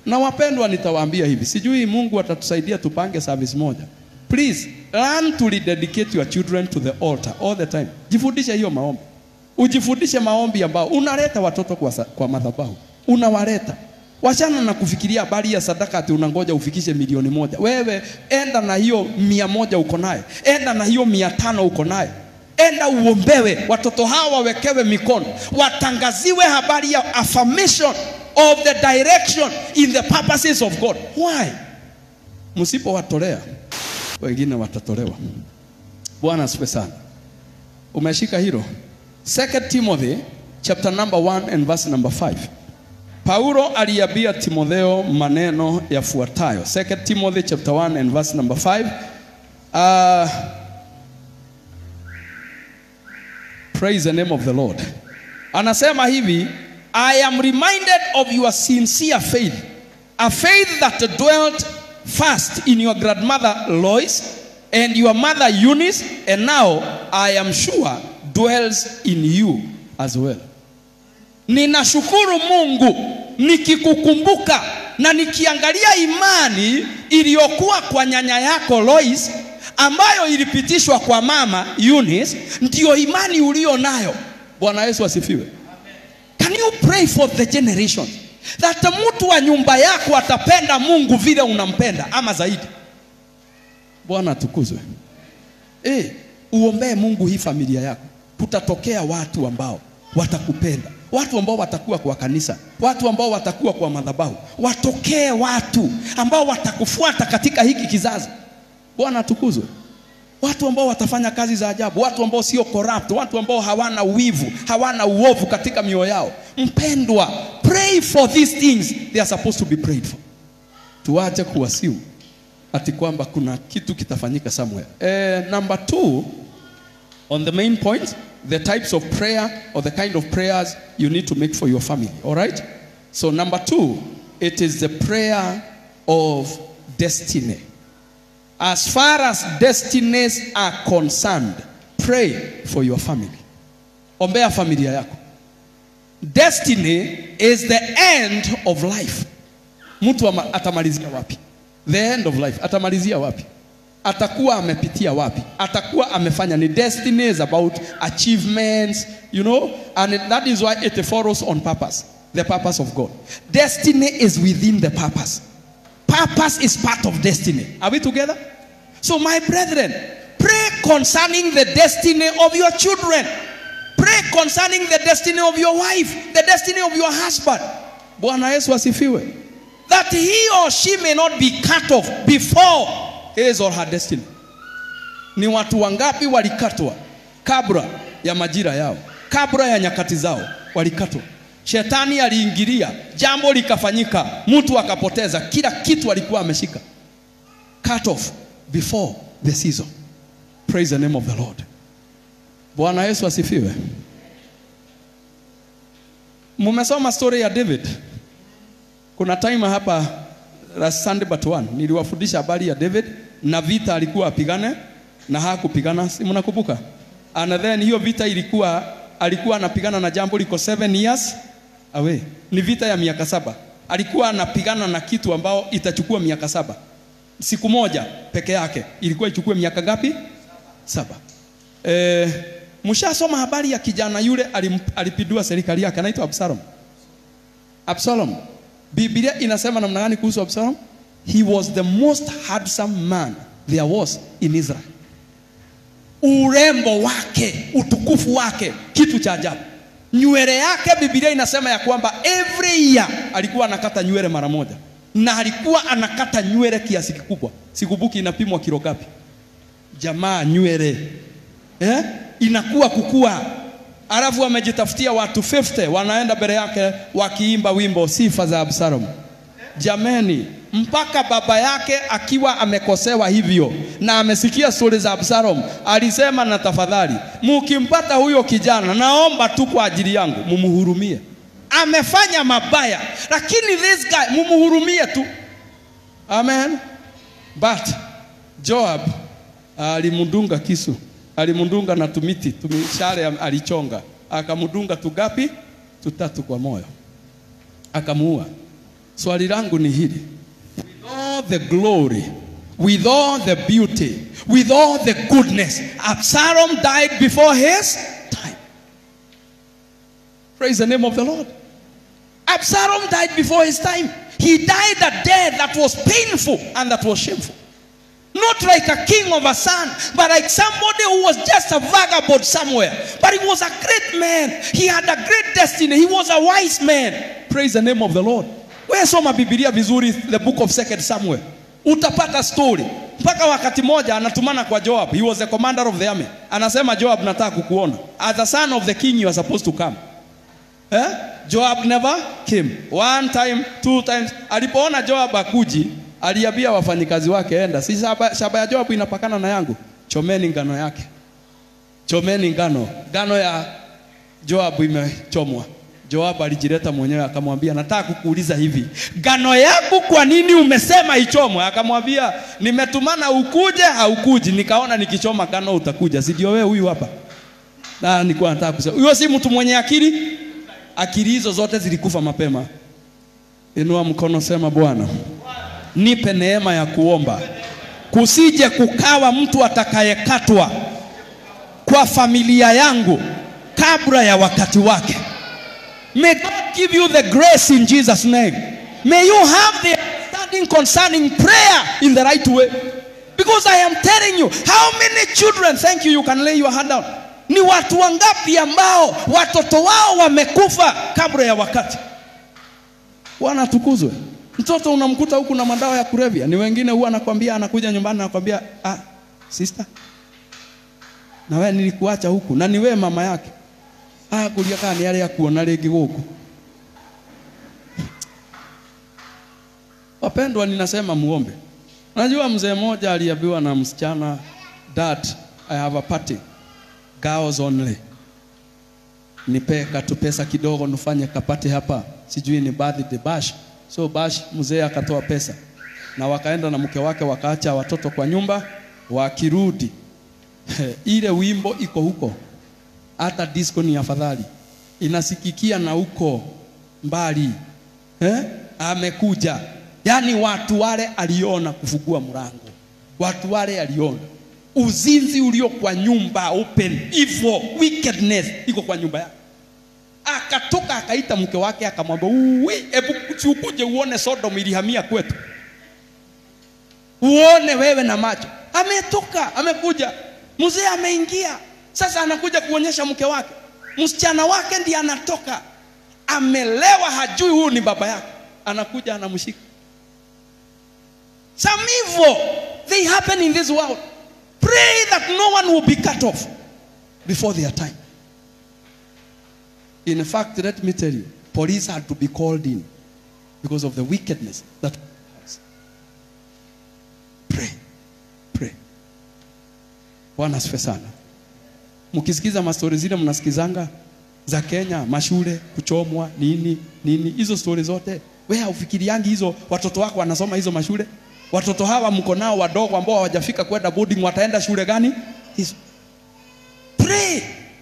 Na wapendwa, nitawaambia hivi, sijui Mungu atatusaidia tupange service moja. Please learn to rededicate your children to the altar all the time. Jifundishe hiyo maombi, ujifundishe maombi ambao unaleta watoto kwa, sa- kwa madhabahu, unawaleta wachana na kufikiria habari ya sadaka ati unangoja ufikishe milioni moja. Wewe enda na hiyo mia moja uko naye, enda na hiyo mia tano uko naye, enda uombewe, watoto hawa wawekewe mikono, watangaziwe habari ya affirmation of the direction in the purposes of God. Why? Msipowatolea wengine watatolewa. Bwana asifiwe sana. Umeshika hilo? Second Timothy chapter number 1 and verse number 5. Paulo aliambia Timotheo maneno yafuatayo. Second Timothy chapter 1 and verse number 5. Uh, praise the name of the Lord. Anasema hivi, I am reminded of your sincere faith, a faith that dwelt first in your grandmother Lois and your mother Eunice, and now I am sure dwells in you as well. Ninashukuru Mungu nikikukumbuka na nikiangalia imani iliyokuwa kwa nyanya yako Lois ambayo ilipitishwa kwa mama Eunice, ndiyo imani ulio nayo. Bwana Yesu asifiwe. Can you pray for the generation that mtu wa nyumba yako atapenda Mungu vile unampenda ama zaidi? Bwana atukuzwe. Eh, uombee Mungu hii familia yako. Kutatokea watu ambao watakupenda, watu ambao watakuwa kwa kanisa, watu ambao watakuwa kwa madhabahu. Watokee watu ambao watakufuata katika hiki kizazi. Bwana atukuzwe. Watu ambao watafanya kazi za ajabu, watu ambao sio corrupt, watu ambao hawana wivu, hawana uovu katika mioyo yao. Mpendwa, pray for these things they are supposed to be prayed for. Tuache kuwasiu ati kwamba kuna kitu kitafanyika somewhere. Eh, number two, on the main point, the types of prayer or the kind of prayers you need to make for your family. All right? So, number two, it is the prayer of destiny. As far as destinies are concerned, pray for your family. Ombea familia yako. Destiny is the end of life. Mtu ama- atamalizia wapi? The end of life. Atamalizia wapi? Atakuwa amepitia wapi? Atakuwa amefanya ni destiny is about achievements, you know, and it- that is why it follows on purpose, the purpose of God. Destiny is within the purpose. Purpose is part of destiny. Are we together? So, my brethren, pray concerning the destiny of your children. Pray concerning the destiny of your wife, the destiny of your husband. Bwana Yesu asifiwe. That he or she may not be cut off before his or her destiny. Ni watu wangapi walikatwa kabla ya majira yao, kabla ya nyakati zao, walikatwa. Shetani aliingilia, jambo likafanyika, mtu akapoteza kila kitu alikuwa ameshika. Cut off before the season. Praise the name of the Lord. Bwana Yesu asifiwe. Mumesoma story ya David. Kuna time hapa last Sunday but one niliwafundisha habari ya David na vita alikuwa apigane na hakupigana, si mnakumbuka? And then hiyo vita ilikuwa alikuwa anapigana na jambo liko seven years away. Ni vita ya miaka saba. Alikuwa anapigana na kitu ambao itachukua miaka saba. Siku moja peke yake ilikuwa ichukue miaka ngapi? Saba. Eh, mshasoma habari ya kijana yule alim, alipindua serikali yake anaitwa Absalom. Absalom. Biblia inasema namna gani kuhusu Absalom? He was the most handsome man there was in Israel. Urembo wake, utukufu wake, kitu cha ajabu. Nywele yake Biblia inasema ya kwamba every year alikuwa anakata nywele mara moja, na alikuwa anakata nywele kiasi kikubwa. Sikumbuki inapimwa kilo ngapi. Jamaa nywele eh? inakuwa kukua, alafu amejitafutia watu 50 wanaenda mbele yake wakiimba wimbo sifa za Absalom. Jameni, mpaka baba yake akiwa amekosewa hivyo na amesikia stori za Absalom, alisema na tafadhali, mukimpata huyo kijana, naomba tu kwa ajili yangu mumuhurumie. Amefanya mabaya, lakini this guy mumuhurumie tu. Amen. But Joab alimdunga kisu, alimdunga na tumiti tumishale alichonga, akamdunga tugapi? Tutatu kwa moyo, akamuua. swali langu ni hili with all the glory with all the beauty with all the goodness absalom died before his time praise the name of the lord absalom died before his time he died a death that was painful and that was shameful not like a king of a son, but like somebody who was just a vagabond somewhere. But he was a great man. He had a great destiny. He was a wise man. Praise the name of the Lord. Wewe soma Biblia vizuri, the book of Second Samuel, utapata story. Mpaka wakati moja anatumana kwa Joab. He was the commander of the army. Anasema Joab, nataka kukuona. As the son of the king, you are supposed to come. Eh? Joab never came. One time, two times. Alipoona Joab akuji, aliambia wafanyikazi wake, enda, si shamba, shamba ya Joab inapakana na yangu, chomeni ngano yake, chomeni ngano. Ngano ya Joab imechomwa. Joab alijileta mwenyewe akamwambia, nataka kukuuliza hivi, ngano yangu kwa nini umesema ichomwe? Akamwambia, nimetumana ukuje, haukuji, nikaona nikichoma ngano utakuja, si ndio wewe huyu hapa? Na nilikuwa nataka kusema huyo si mtu mwenye akili. Akili hizo zote zilikufa mapema. Inua mkono, sema Bwana, nipe neema ya kuomba, kusije kukawa mtu atakayekatwa kwa familia yangu kabla ya wakati wake. May God give you the grace in Jesus name. May you have the understanding concerning prayer in the right way. Because I am telling you, how many children, thank you, you can lay your hand down. Ni watu wangapi ambao watoto wao wamekufa kabla ya wakati? Bwana atukuzwe. Mtoto unamkuta huku na madawa ya kulevya. Ni wengine huwa anakwambia, anakuja nyumbani anakwambia, ah, sister, na wewe nilikuacha huku na ni wewe mama yake. Ah, kulia kana ni yale ya kuona rĩngĩ gũkũ. Wapendwa, ninasema muombe. Najua mzee mmoja aliambiwa na msichana, dad, I have a party girls only, nipe katu pesa kidogo nifanye kapate hapa, sijui ni birthday bash. So bash, mzee akatoa pesa na wakaenda na mke wake, wakaacha watoto kwa nyumba. Wakirudi ile wimbo iko huko, hata disco ni afadhali, inasikikia na huko mbali eh? Amekuja yani, watu wale aliona kufungua mlango, watu wale aliona uzinzi ulio kwa nyumba open, evil wickedness iko kwa nyumba yake. Akatoka akaita mke wake akamwambia, uwi, hebu ukuje uone Sodom ilihamia kwetu, uone wewe na macho. Ametoka amekuja, mzee ameingia, sasa anakuja kuonyesha mke wake, msichana wake ndiye anatoka, amelewa, hajui huyu ni baba yake, anakuja anamshika. Some evil they happen in this world. Pray that no one will be cut off before their time. In fact, let me tell you, police had to be called in because of the wickedness that has. Pray. Pray. Bwana asifiwe sana. Mkisikiza mastori zile mnasikizanga za Kenya, mashule kuchomwa nini nini, hizo stori zote, wewe haufikiriangi hizo watoto wako wanasoma hizo mashule? Watoto hawa mko nao wadogo ambao hawajafika kwenda boarding, wataenda shule gani hizo? Pray.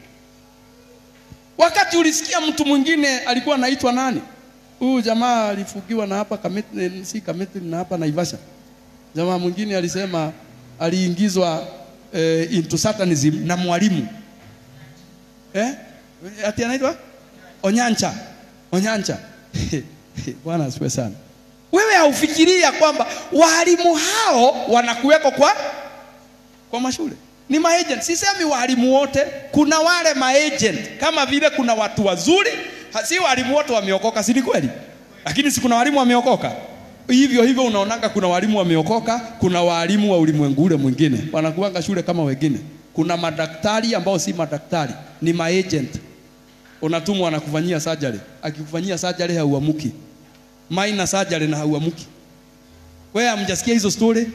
Wakati ulisikia mtu mwingine alikuwa anaitwa nani? Huyu jamaa alifugiwa na hapa Kamiti, si Kamiti na hapa Naivasha. Jamaa mwingine alisema aliingizwa eh, into satanism na mwalimu eh? Ati anaitwa Onyancha, Onyancha. Bwana asifiwe sana. Wewe haufikiria kwamba walimu hao wanakuweko kwa kwa mashule ni maagent. Sisemi walimu wote, kuna wale maagent, kama vile kuna watu wazuri, si walimu wote wameokoka, si ni kweli? Lakini si kuna walimu wameokoka hivyo hivyo. Unaonanga kuna walimu wameokoka, kuna walimu wa ulimwengu ule mwingine wanakuanga shule kama wengine. Kuna madaktari ambao si madaktari, ni maagent. Unatumwa anakufanyia surgery, akikufanyia surgery hauamuki minor surgery na hauamuki. Wewe hamjasikia hizo story?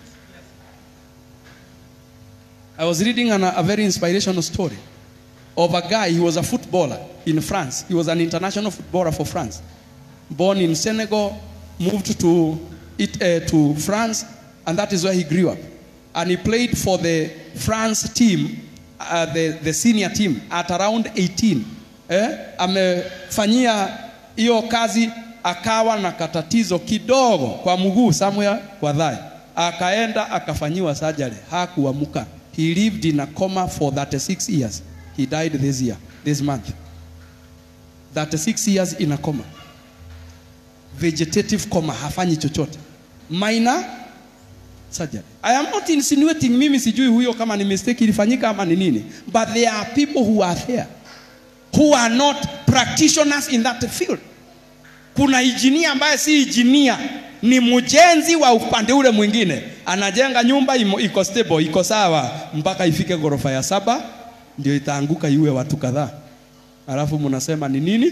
I was reading an, a very inspirational story of a guy, he was a footballer in France. He was an international footballer for France. Born in Senegal, moved to, it, uh, to France, and that is where he grew up. And he played for the France team, uh, the, the senior team, at around 18. Eh? Amefanyia hiyo kazi akawa na katatizo kidogo kwa mguu somewhere kwa thigh, akaenda akafanyiwa surgery, hakuamuka. He lived in a coma for 36 years. He died this year, this month. 36 years in a coma. Vegetative coma, hafanyi chochote. Minor surgery. I am not insinuating mimi sijui huyo kama ni mistake ilifanyika ama ni nini, but there are people who are there who are not practitioners in that field. Kuna injinia ambaye si injinia, ni mjenzi wa upande ule mwingine, anajenga nyumba imo- iko stable, iko sawa mpaka ifike ghorofa ya saba, ndio itaanguka iwe watu kadhaa, alafu mnasema ni nini?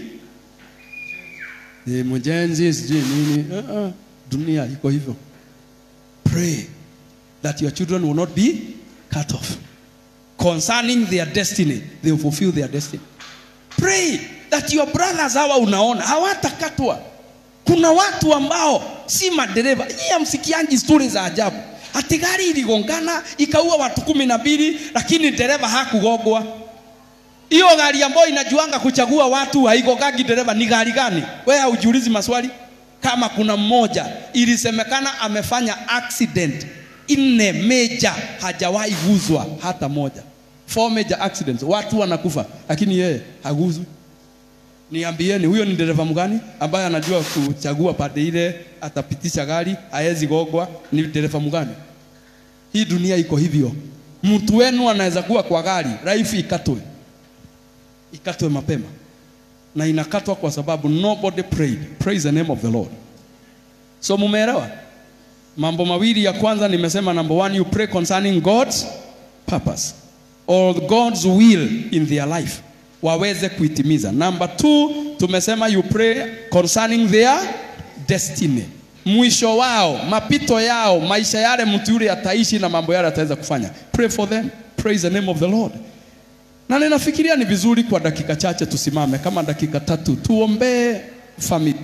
Ni mjenzi sijui nini. Uh -uh. Dunia iko hivyo. Pray that your children will not be cut off concerning their destiny, they will fulfill their destiny. Pray that your brothers hawa unaona hawatakatwa. Kuna watu ambao si madereva. Nyinyi hamsikiangi stori za ajabu, ati gari iligongana ikaua watu kumi na mbili, lakini dereva hakugongwa. Hiyo gari ambayo inajuanga kuchagua watu haigongagi dereva ni gari gani? Wewe haujiulizi maswali? Kama kuna mmoja ilisemekana amefanya accident nne major, hajawahi guzwa hata moja. Four major accidents, watu wanakufa, lakini yeye haguzwi. Niambieni, huyo ni dereva mgani ambaye anajua kuchagua pande ile atapitisha gari, haezi gogwa? Ni dereva mgani? Hii dunia iko hivyo. Mtu wenu anaweza kuwa kwa gari, life ikatwe, ikatwe mapema, na inakatwa kwa sababu nobody prayed. Praise the name of the Lord. So mumeelewa? Mambo mawili ya kwanza nimesema, number one, you pray concerning God's purpose or God's will in their life waweze kuitimiza. Number two, tumesema you pray concerning their destiny, mwisho wao, mapito yao, maisha yale mtu yule ataishi na mambo yale ataweza kufanya. Pray for them. Praise the name of the Lord. Na ninafikiria ni vizuri kwa dakika chache tusimame, kama dakika tatu, tuombee familia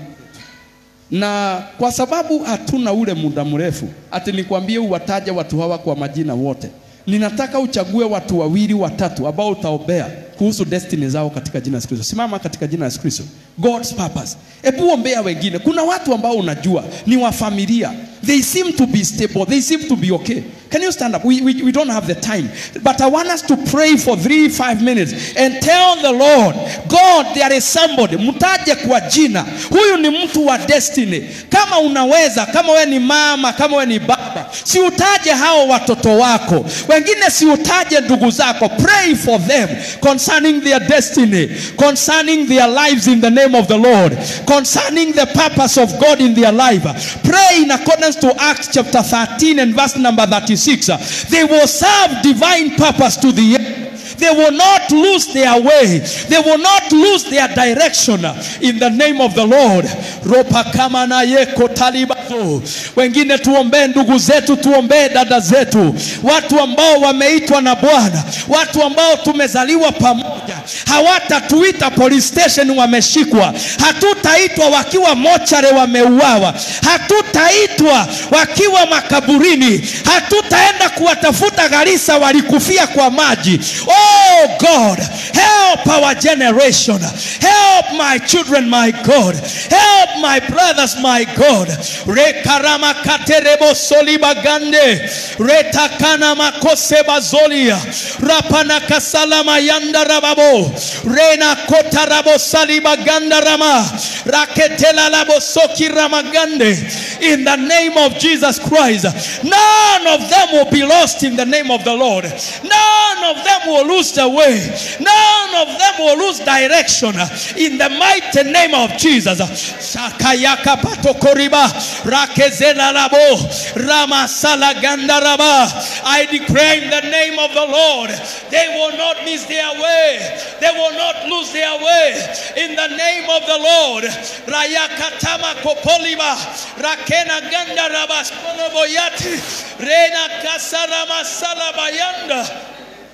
na kwa sababu hatuna ule muda mrefu, ati nikwambie uwataje watu hawa kwa majina wote. Ninataka uchague watu wawili watatu ambao utaombea kuhusu destiny zao katika jina la Yesu Kristo. Simama katika jina la Yesu Kristo. God's purpose. Hebu ombea wengine. Kuna watu ambao unajua ni wa familia. They seem to be stable. They seem to be okay. Can you stand up? We, we, we don't have the time. But I want us to pray for three, five minutes and tell the Lord, God, there is somebody. Mtaje kwa jina. Huyu ni mtu wa destiny. Kama unaweza, kama we ni mama, kama we ni baba, si utaje hao watoto wako. Wengine si utaje ndugu zako. Pray for them concerning their destiny, concerning their lives in the name of the Lord, concerning the purpose of God in their life. Pray in accordance to Acts chapter 13 and verse number 36. They will serve divine purpose to the end. They will not lose their way. They will not lose their direction in the name of the Lord. Ropa kama na yeko talibazo. Wengine tuombee ndugu zetu, tuombee dada zetu, watu ambao wameitwa na Bwana, watu ambao tumezaliwa pamoja. Hawatatuita police station wameshikwa, hatutaitwa wakiwa mochare wameuawa, hatutaitwa wakiwa makaburini, hatutaenda kuwatafuta Garissa walikufia kwa maji. Oh God, help our generation. Help my children, my God. Help my brothers, my God. Rekarama katerebo solibagande. Retakana makose bazolia. Rapana kasalama yanda rababo. Rena kota rabo salibaganda rama. Raketela labo soki ramagande. In the name of Jesus Christ. None of them will be lost in the name of the Lord. None of them will lose the way. None of them will lose direction. In the mighty name of Jesus. Shakayaka patokoriba. Rakezela labo. Ramasala gandaraba. I declare in the name of the Lord. They will not miss their way. They will not lose their way. In the name of the Lord. Rayakatama kopoliba. Rakena gandaraba. Boyati. Rena kasarama salabayanda.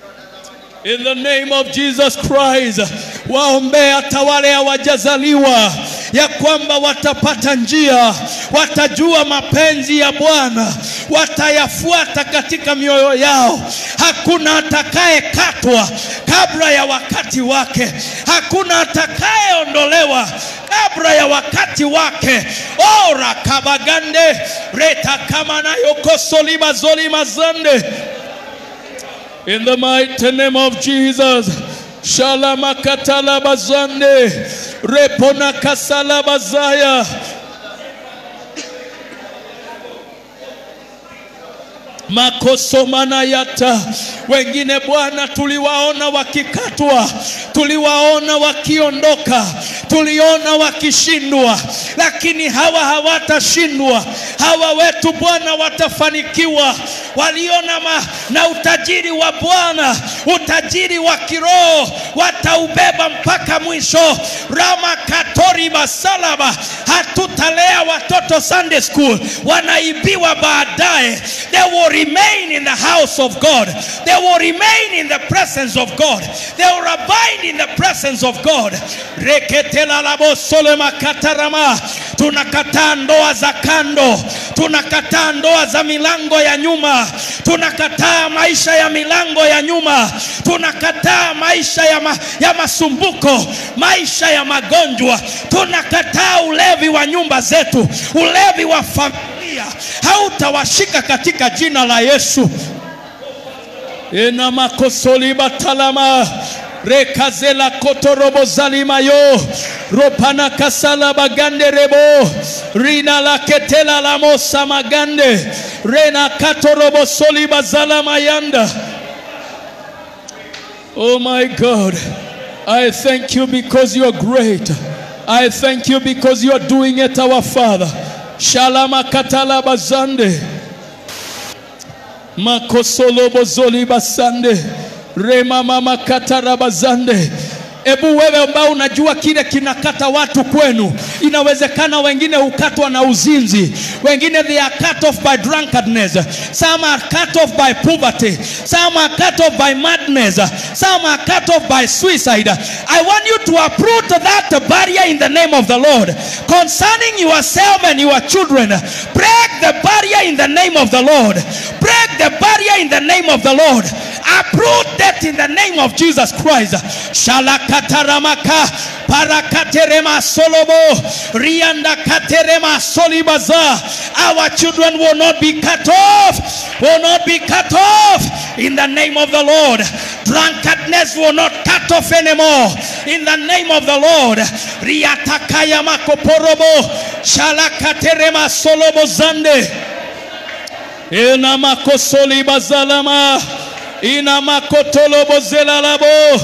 In the name of Jesus Christ, waombea hata wale hawajazaliwa ya kwamba watapata njia, watajua mapenzi ya Bwana, watayafuata katika mioyo yao. Hakuna atakayekatwa kabla ya wakati wake, hakuna atakayeondolewa kabla ya wakati wake ora kabagande reta kama nayo kosolima zolima zande in the mighty name of Jesus shalamakatala bazande repona kasala bazaya makosomana yata wengine bwana tuliwaona wakikatwa tuliwaona wakiondoka tuliona wakishindwa lakini hawa hawatashindwa hawa wetu bwana watafanikiwa waliona ma, na utajiri wa bwana utajiri wa kiroho wataubeba mpaka mwisho rama katori masalaba hatutalea watoto sunday school wanaibiwa baadaye they will remain in the house of god they will remain in the presence of god they will abide in the presence of god reketelalabosoloemakatarama tunakataa ndoa za kando tunakataa ndoa za milango ya nyuma tunakataa maisha ya milango ya nyuma tunakataa maisha ya, ma, ya masumbuko maisha ya magonjwa tunakataa ulevi wa nyumba zetu ulevi wa familia hautawashika katika jina la yesu ina makosoliba talama rekazela kotorobo zalimayo ropana kasala bagande rebo rina la ketela la mosa magande rena katorobo soliba zalamayanda oh my god i thank you because you are great i thank you because you are doing it our father shalama katala bazande makosolobo zoliba sande rema mama katarabazande hebu wewe ambao unajua kile kinakata watu kwenu inawezekana wengine hukatwa na uzinzi wengine they are cut off by drunkardness some are cut off by poverty some are cut off by madness some are cut off by suicide i want you to uproot that barrier in the name of the lord concerning yourself and your children break the barrier in the name of the lord break the barrier in the name of the lord uproot that in the name of jesus christ shalakataramaka parakaterema solobo rianda katerema solibaza our children will not be cut off will not be cut off in the name of the lord drunkardness will not cut off anymore in the name of the lord riatakaya makoporobo shalakaterema solobo zande ina makosolibazalama ina makotolobozelalabo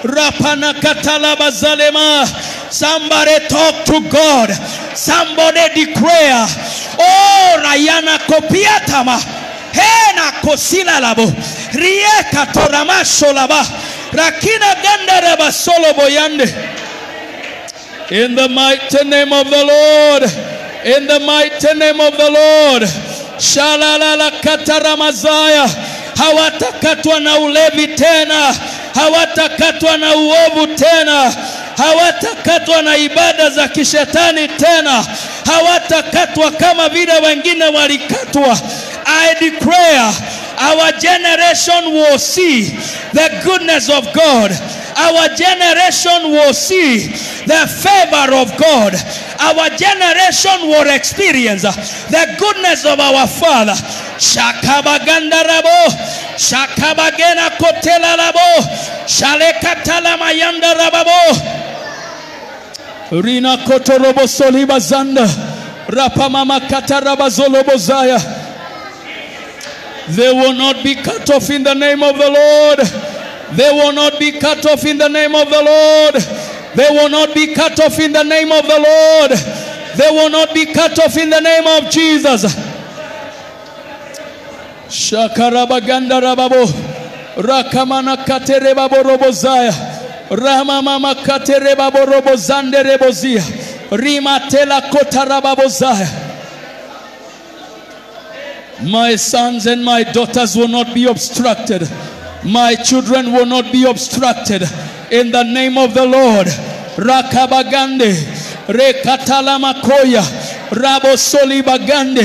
rapanakatalabazalema somebody talk to god somebody declare oh rayana kopiatama hena kosilalabo rieka toramasholaba rakina gandaraba soloboyande in the mighty name of the lord in the mighty name of the lord shalalala kataramazaya hawatakatwa na ulevi tena hawatakatwa na uovu tena hawatakatwa na ibada za kishetani tena hawatakatwa kama vile wengine walikatwa i declare our generation will see the goodness of god our generation will see the favor of God. Our generation will experience the goodness of our Father. Shakabagandarabo, Shakabagena kotelalabo, Shalekatala mayanda rababo. Rina kotorobo soliba zanda, Rapamama kataraba zolobo zaya. They will not be cut off in the name of the Lord. They will not be cut off in the name of the Lord. They will not be cut off in the name of the Lord. They will not be cut off in the name of Jesus. Shakarabaganda rababo. Rakamana katerebabo robozaya. Rama mama katerebabo robozande rebozia. Rimatela kotarababozaya. My sons and my daughters will not be obstructed. My children will not be obstructed. In the name of the Lord. Rakabagande. Rekatalamakoya. Rabosoli bagande.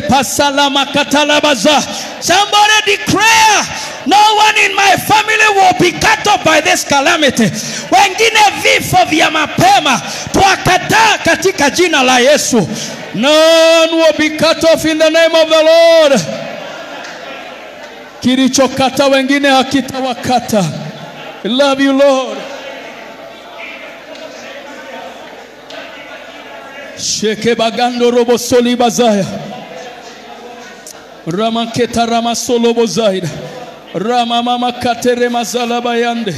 Repasalama katalabaza. Somebody declare, no one in my family will be cut off by this calamity. Wengine vifo vya mapema twakataa katika jina la Yesu. None will be cut off in the name of the Lord. Kilichokata wengine hakitawakata. I love you Lord. Sheke bagando robo soli bazaya. Ramaketa ramasolo bozaida. Rama mama katere mazala bayande.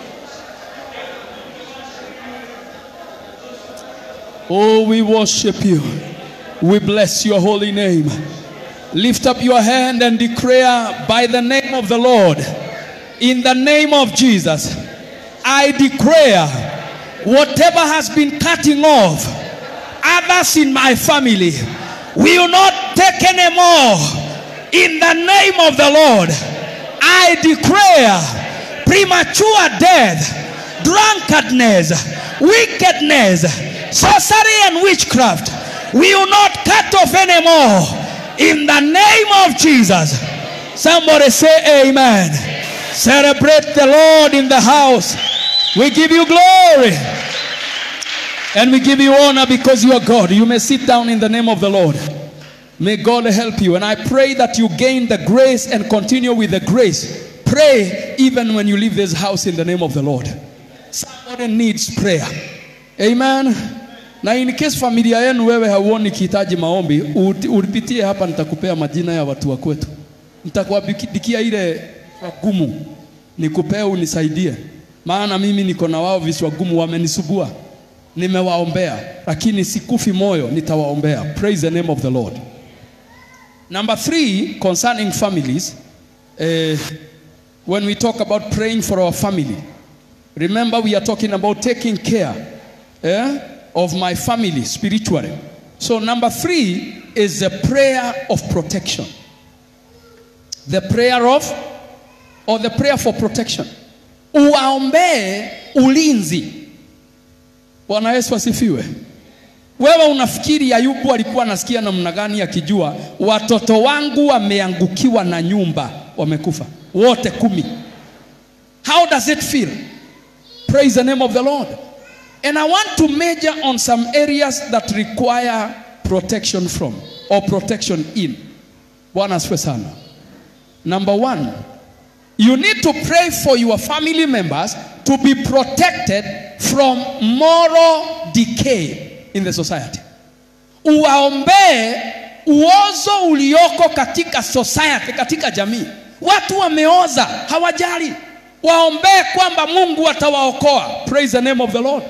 Oh, we worship you. We bless your holy name. Lift up your hand and declare by the name of the Lord, in the name of Jesus, I declare whatever has been cutting off others in my family will not take any more. In the name of the Lord, I declare premature death, drunkardness, wickedness, sorcery, and witchcraft will not cut off anymore. In the name of Jesus. Somebody say amen. Celebrate the Lord in the house. We give you glory. And we give you honor because you are God. You may sit down in the name of the Lord. May God help you. And I pray that you gain the grace and continue with the grace. Pray even when you leave this house in the name of the Lord. Somebody needs prayer. Amen. Na in case familia yenu wewe hauoni kihitaji maombi, ut- ulipitie hapa, nitakupea majina ya watu wa kwetu, nitakuandikia ile gumu, nikupee unisaidie, maana mimi niko na wao viswa gumu, wamenisubua, nimewaombea, lakini sikufi moyo, nitawaombea. Praise the name of the Lord. Number three, concerning families, eh, when we talk about praying for our family, remember we are talking about taking care eh, of my family spiritually. So, number three is the prayer of protection. The prayer of, or the prayer for protection. Uwaombee ulinzi. Bwana Yesu asifiwe. Wewe unafikiri Ayubu alikuwa anasikia namna gani akijua watoto wangu wameangukiwa na nyumba wamekufa wote kumi? How does it feel? Praise the name of the Lord. And I want to major on some areas that require protection from or protection in. Bwana asifiwe sana. Number one, you need to pray for your family members to be protected from moral decay in the society. Uwaombee uozo ulioko katika society, katika jamii. Watu wameoza, hawajali. Waombee kwamba Mungu atawaokoa. Praise the name of the Lord.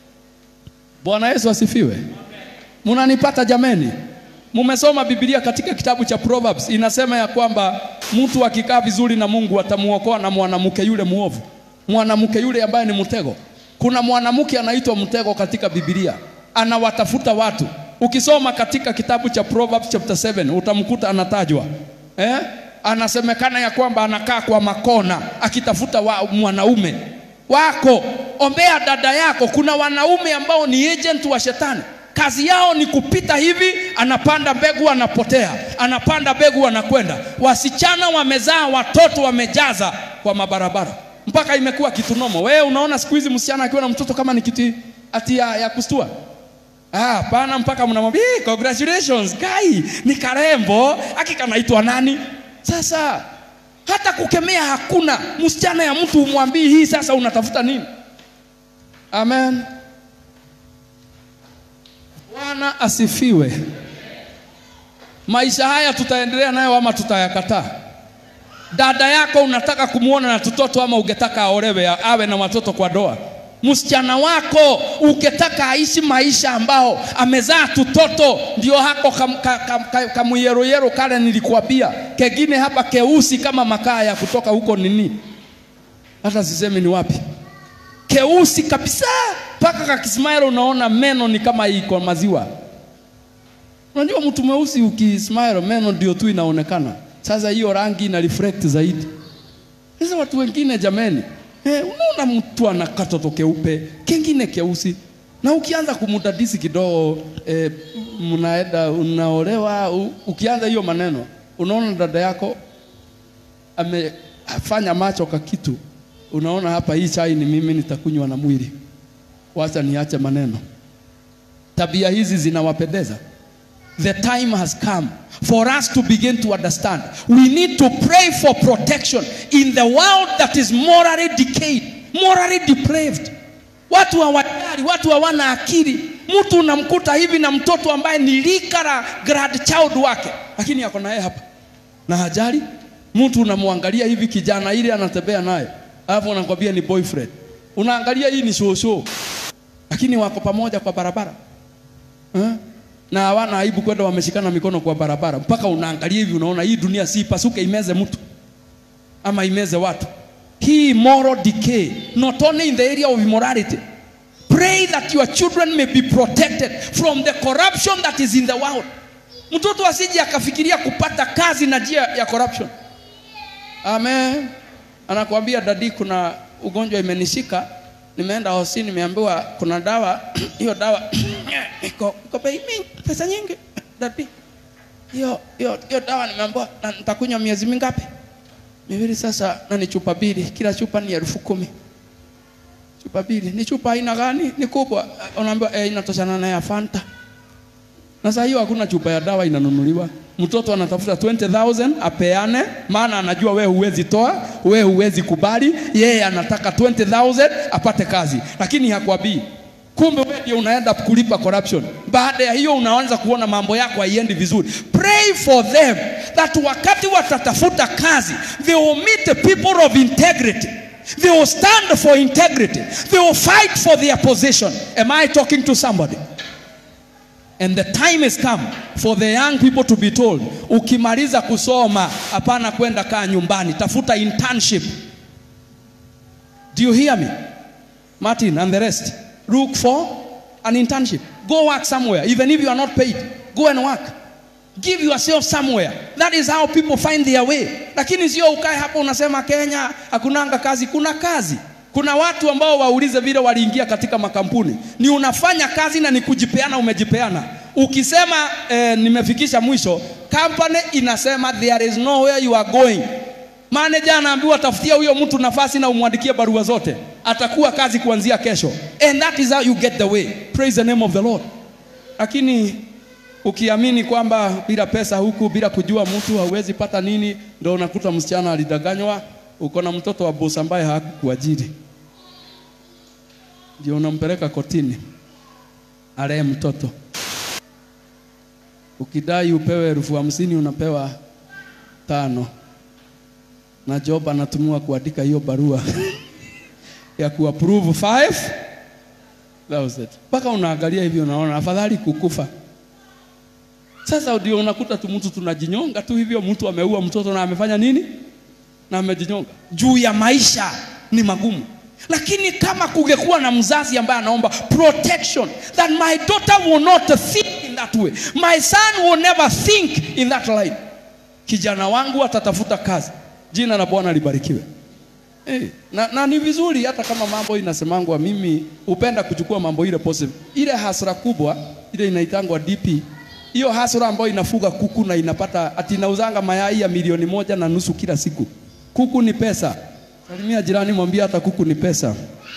Bwana Yesu asifiwe. Munanipata jameni? Mumesoma Biblia katika kitabu cha Proverbs inasema ya kwamba mtu akikaa vizuri na Mungu atamuokoa na mwanamke yule muovu, mwanamke yule ambaye ni mtego. Kuna mwanamke anaitwa mtego katika Biblia, anawatafuta watu. Ukisoma katika kitabu cha Proverbs chapter 7 utamkuta anatajwa eh? Anasemekana ya kwamba anakaa kwa makona akitafuta wa, mwanaume wako. Ombea dada yako. Kuna wanaume ambao ni agent wa shetani kazi yao ni kupita hivi, anapanda mbegu anapotea, anapanda mbegu anakwenda. Wasichana wamezaa watoto wamejaza kwa mabarabara, mpaka imekuwa kitu nomo. Wewe unaona siku hizi msichana akiwa na mtoto kama ni kitu ati ya, ya kustua Ah, pana mpaka mnamwambia "Eh, congratulations guy, ni karembo, hakika naitwa nani? Sasa hata kukemea hakuna. Msichana ya mtu umwambii hii, sasa unatafuta nini? Amen. Bwana asifiwe. Maisha haya tutaendelea nayo ama tutayakataa? Dada yako unataka kumwona na tutoto ama ungetaka aolewe awe na watoto kwa doa? Msichana wako ukitaka aishi maisha ambao amezaa tutoto, ndio hako kamuyeroyero kam, kam, kale nilikuambia, kengine hapa keusi kama makaa ya kutoka huko nini, hata sisemi ni wapi, keusi kabisa mpaka kakismail unaona meno ni kama iko maziwa. Unajua mtu mweusi ukismile meno ndio tu inaonekana. Sasa hiyo rangi ina reflect zaidi. Sasa watu wengine jameni, eh, unaona mtu ana katoto keupe, kengine keusi, na ukianza kumudadisi kidogo eh, mnaenda unaolewa, u- ukianza hiyo maneno, unaona dada yako amefanya macho ka kitu unaona hapa hii chai ni mimi nitakunywa na mwili wacha niache maneno tabia hizi zinawapendeza the time has come for us to begin to understand we need to pray for protection in the world that is morally decayed morally depraved watu hawajali watu hawana akili mtu unamkuta hivi na mtoto ambaye ni lika la grandchild wake lakini ako naye hapa na hajali mtu unamwangalia hivi kijana ile anatembea naye alafu unakwambia ni boyfriend unaangalia hii ni shosho lakini wako pamoja kwa barabara eh? na hawana aibu kwenda wameshikana mikono kwa barabara mpaka unaangalia hivi unaona hii dunia si ipasuke imeze mtu ama imeze watu hii moral decay not only in the area of immorality pray that your children may be protected from the corruption that is in the world mtoto asije akafikiria kupata kazi na njia ya corruption amen anakuambia dadi kuna ugonjwa imenishika nimeenda hosini nimeambiwa kuna dawa hiyo dawa iko iko bei mingi pesa nyingi dadi hiyo hiyo hiyo dawa nimeambiwa na nitakunywa miezi mingapi miwili sasa na ni chupa mbili kila chupa ni elfu kumi chupa mbili ni chupa aina gani ni kubwa unaambiwa eh, inatoshana na ya fanta na saa hiyo hakuna chupa ya dawa inanunuliwa mtoto anatafuta 20000 apeane maana anajua wewe huwezi toa wewe huwezi kubali yeye anataka 20000 apate kazi lakini hakwambii kumbe wewe ndio unaenda kulipa corruption baada ya hiyo unaanza kuona mambo yako haiendi vizuri pray for them that wakati watatafuta kazi they will meet the people of integrity they will stand for integrity they will fight for their position am i talking to somebody And the time has come for the young people to be told, ukimaliza kusoma hapana kwenda kaa nyumbani, tafuta internship. Do you hear me? Martin and the rest, look for an internship. Go work somewhere, even if you are not paid. Go and work. Give yourself somewhere. That is how people find their way. Lakini sio ukae hapo unasema Kenya hakunanga kazi. Kuna kazi. Kuna watu ambao waulize vile waliingia katika makampuni, ni unafanya kazi na ni kujipeana, umejipeana. Ukisema eh, nimefikisha mwisho, company inasema there is nowhere you are going. Manager anaambiwa tafutia huyo mtu nafasi na umwandikie barua zote, atakuwa kazi kuanzia kesho. And that is how you get the way. Praise the name of the Lord. Lakini ukiamini kwamba bila pesa huku, bila kujua mtu hauwezi pata nini, ndio unakuta msichana alidanganywa uko na mtoto wa bosi ambaye hakukuajiri, ndio unampeleka kotini alee mtoto. Ukidai upewe elfu hamsini unapewa tano, na job anatumiwa kuandika hiyo barua ya kuapprove five thousand mpaka unaangalia hivi, unaona afadhali kukufa. Sasa ndio unakuta tu mtu tunajinyonga tu hivyo, mtu ameua mtoto na amefanya nini? na amejinyonga juu ya maisha ni magumu lakini kama kungekuwa na mzazi ambaye anaomba protection that my daughter will not think in that way my son will never think in that line kijana wangu atatafuta kazi jina la bwana libarikiwe hey, na, na ni vizuri hata kama mambo inasemangwa mimi hupenda kuchukua mambo ile positive ile hasra kubwa ile inaitangwa dp hiyo hasra ambayo inafuga kuku na inapata ati inauzanga mayai ya milioni moja na nusu kila siku kuku ni pesa. Salimia jirani, mwambie hata kuku ni pesa.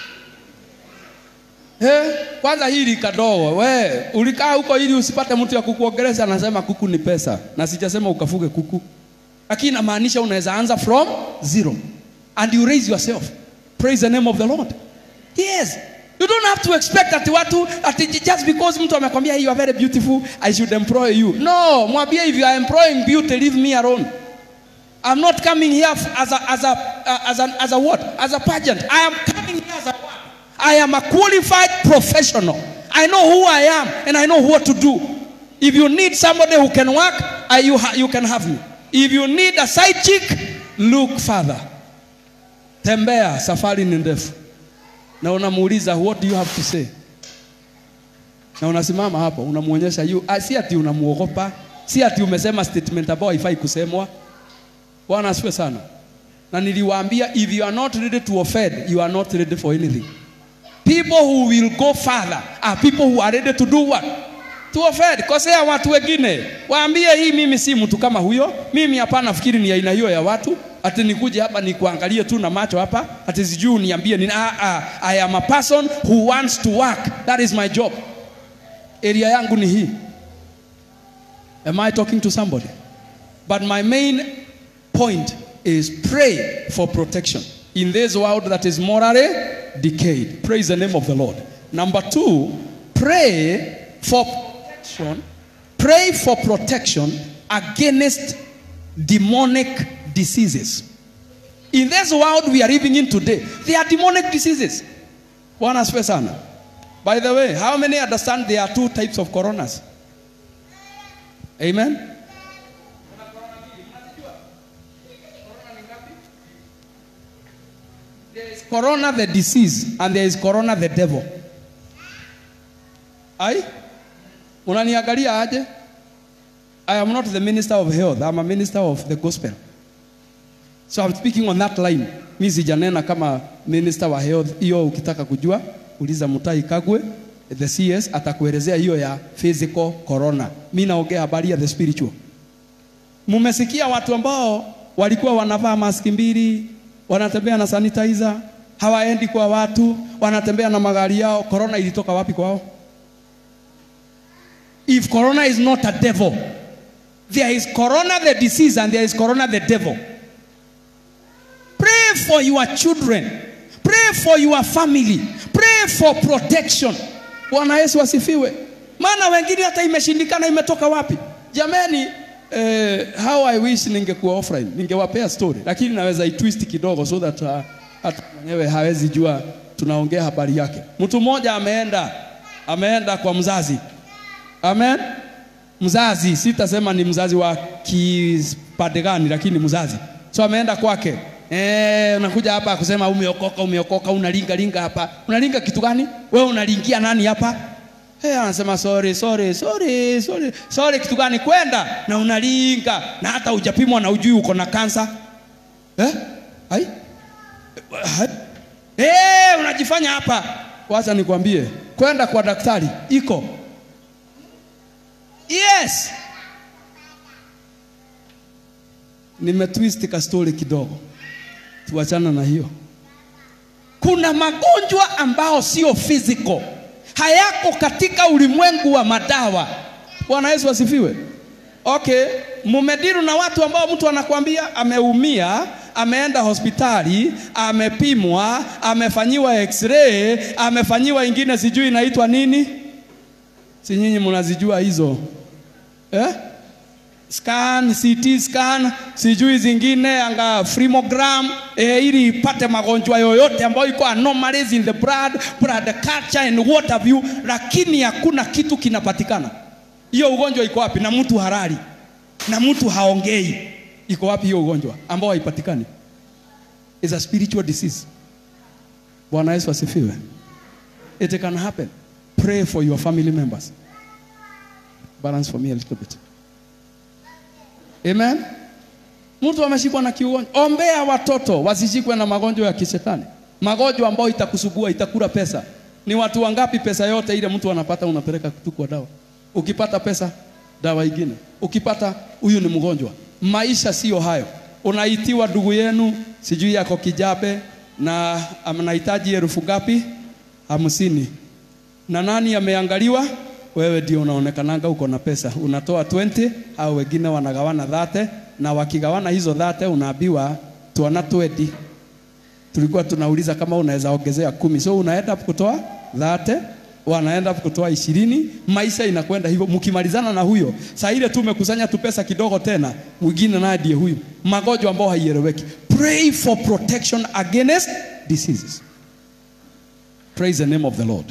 He, kwanza hili kadogo, we ulikaa huko ili usipate mtu ya kukuongelesha, anasema kuku ni pesa, na sijasema ukafuge kuku, lakini inamaanisha unaweza anza from zero and you raise yourself. Praise the name of the Lord. Yes, you don't have to expect ati watu ati just because mtu amekwambia you are very beautiful I should employ you. No, mwambie if you are employing beauty, leave me alone. I'm not coming here as a, as a, uh, as a, as a what? As a pageant. I am coming here as a what? I am a qualified professional. I know who I am and I know what to do. If you need somebody who can work, I, you, ha, you can have me. If you need a side chick, look further. Tembea, safari ni ndefu. Na unamuuliza what do you have to say? Na unasimama hapo unamuonyesha you, si ati unamuogopa, si ati umesema statement ambayo haifai kusemwa. Bwana asifiwe sana. Na niliwaambia if you are not ready to offend, you are not ready for anything. People who will go further are people who are ready to do what? To offend. Kosea watu wengine. Waambie hii mimi si mtu kama huyo. Mimi hapana fikiri ni aina hiyo ya watu. ati nikuje hapa nikuangalie tu na macho hapa ati sijui uniambie nini ah, ah, i am a person who wants to work that is my job area yangu ni hii am i talking to somebody but my main point is pray for protection in this world that is morally decayed praise the name of the lord number two pray for protection pray for protection against demonic diseases. In this world we are living in today, there are demonic diseases. Bwana asifiwe sana. By the way, how many understand there are two types of coronas? Amen. There is corona the disease and there is corona the devil. Ai? Unaniangalia aje? I am not the minister of health. I'm a minister of the gospel. So I'm speaking on that line. Mi sijanena kama minister wa health. Hiyo ukitaka kujua, uliza Mutai Kagwe, the CS atakuelezea hiyo ya physical corona. Mi naongea habari ya the spiritual. Mumesikia watu ambao walikuwa wanavaa maski mbili, wanatembea na sanitizer, hawaendi kwa watu, wanatembea na magari yao. Corona ilitoka wapi kwao? If corona is not a devil, there is corona the disease and there is corona the devil. Pray for your children. Pray for your family. Pray for protection. Bwana Yesu asifiwe. Maana wengine hata imeshindikana imetoka wapi? Jamani, eh, how I wish ningekuwa offline, ningewapea story, lakini naweza itwist kidogo so that uh, hata mwenyewe hawezi jua tunaongea habari yake. Mtu mmoja ameenda ameenda kwa mzazi Amen. Mzazi, sitasema ni mzazi wa kipande gani, lakini mzazi. So ameenda kwake. Eh, unakuja hapa kusema umeokoka, umeokoka, unalinga linga hapa. Unalinga kitu gani? Wewe unalingia nani hapa? Eh, anasema sorry, sorry, sorry, sorry. Sorry kitu gani? Kwenda na unalinga na hata hujapimwa na ujui uko na kansa. Eh? Hai? Hai? Eh, unajifanya hapa. Wacha nikwambie, kwenda kwa daktari iko Yes. Nimetwist ka story kidogo, tuachana na hiyo. Kuna magonjwa ambao sio physical, hayako katika ulimwengu wa madawa. Bwana Yesu asifiwe. Okay, mumediru na watu ambao mtu anakwambia ameumia, ameenda hospitali, amepimwa, amefanyiwa x-ray, amefanyiwa ingine sijui inaitwa nini, si nyinyi mnazijua hizo eh? scan CT scan sijui zingine anga frimogram eh, ili ipate magonjwa yoyote ambayo iko anomalies in the blood blood culture and what have you, lakini hakuna kitu kinapatikana. Hiyo ugonjwa iko wapi? Na mtu harari na mtu haongei, iko wapi hiyo ugonjwa ambao haipatikani? Is a spiritual disease. Bwana Yesu asifiwe. It can happen. Pray for your family members. Balance for me a little bit. Amen. Mtu ameshikwa na kiugonjwa, ombea watoto wasishikwe na magonjwa ya kishetani, magonjwa ambayo itakusugua, itakula pesa. Ni watu wangapi pesa yote ile mtu anapata unapeleka tu kwa dawa? Ukipata pesa, dawa ingine. Ukipata huyu ni mgonjwa. Maisha sio hayo. Unaitiwa ndugu yenu, sijui yako kijabe na anahitaji elfu ngapi? Hamsini. Na nani ameangaliwa? wewe ndio unaonekananga uko na pesa, unatoa 20 au wengine wanagawana dhate, na wakigawana hizo dhate unaambiwa tuana 20. Tulikuwa tunauliza kama unaweza ongezea kumi, so unaenda kutoa dhate, wanaenda kutoa ishirini. Maisha inakwenda hivyo, mkimalizana na huyo saa ile tu umekusanya tu pesa kidogo, tena mwingine naye ndiye huyu, magonjwa ambayo haieleweki. Pray for protection against diseases. Praise the name of the Lord.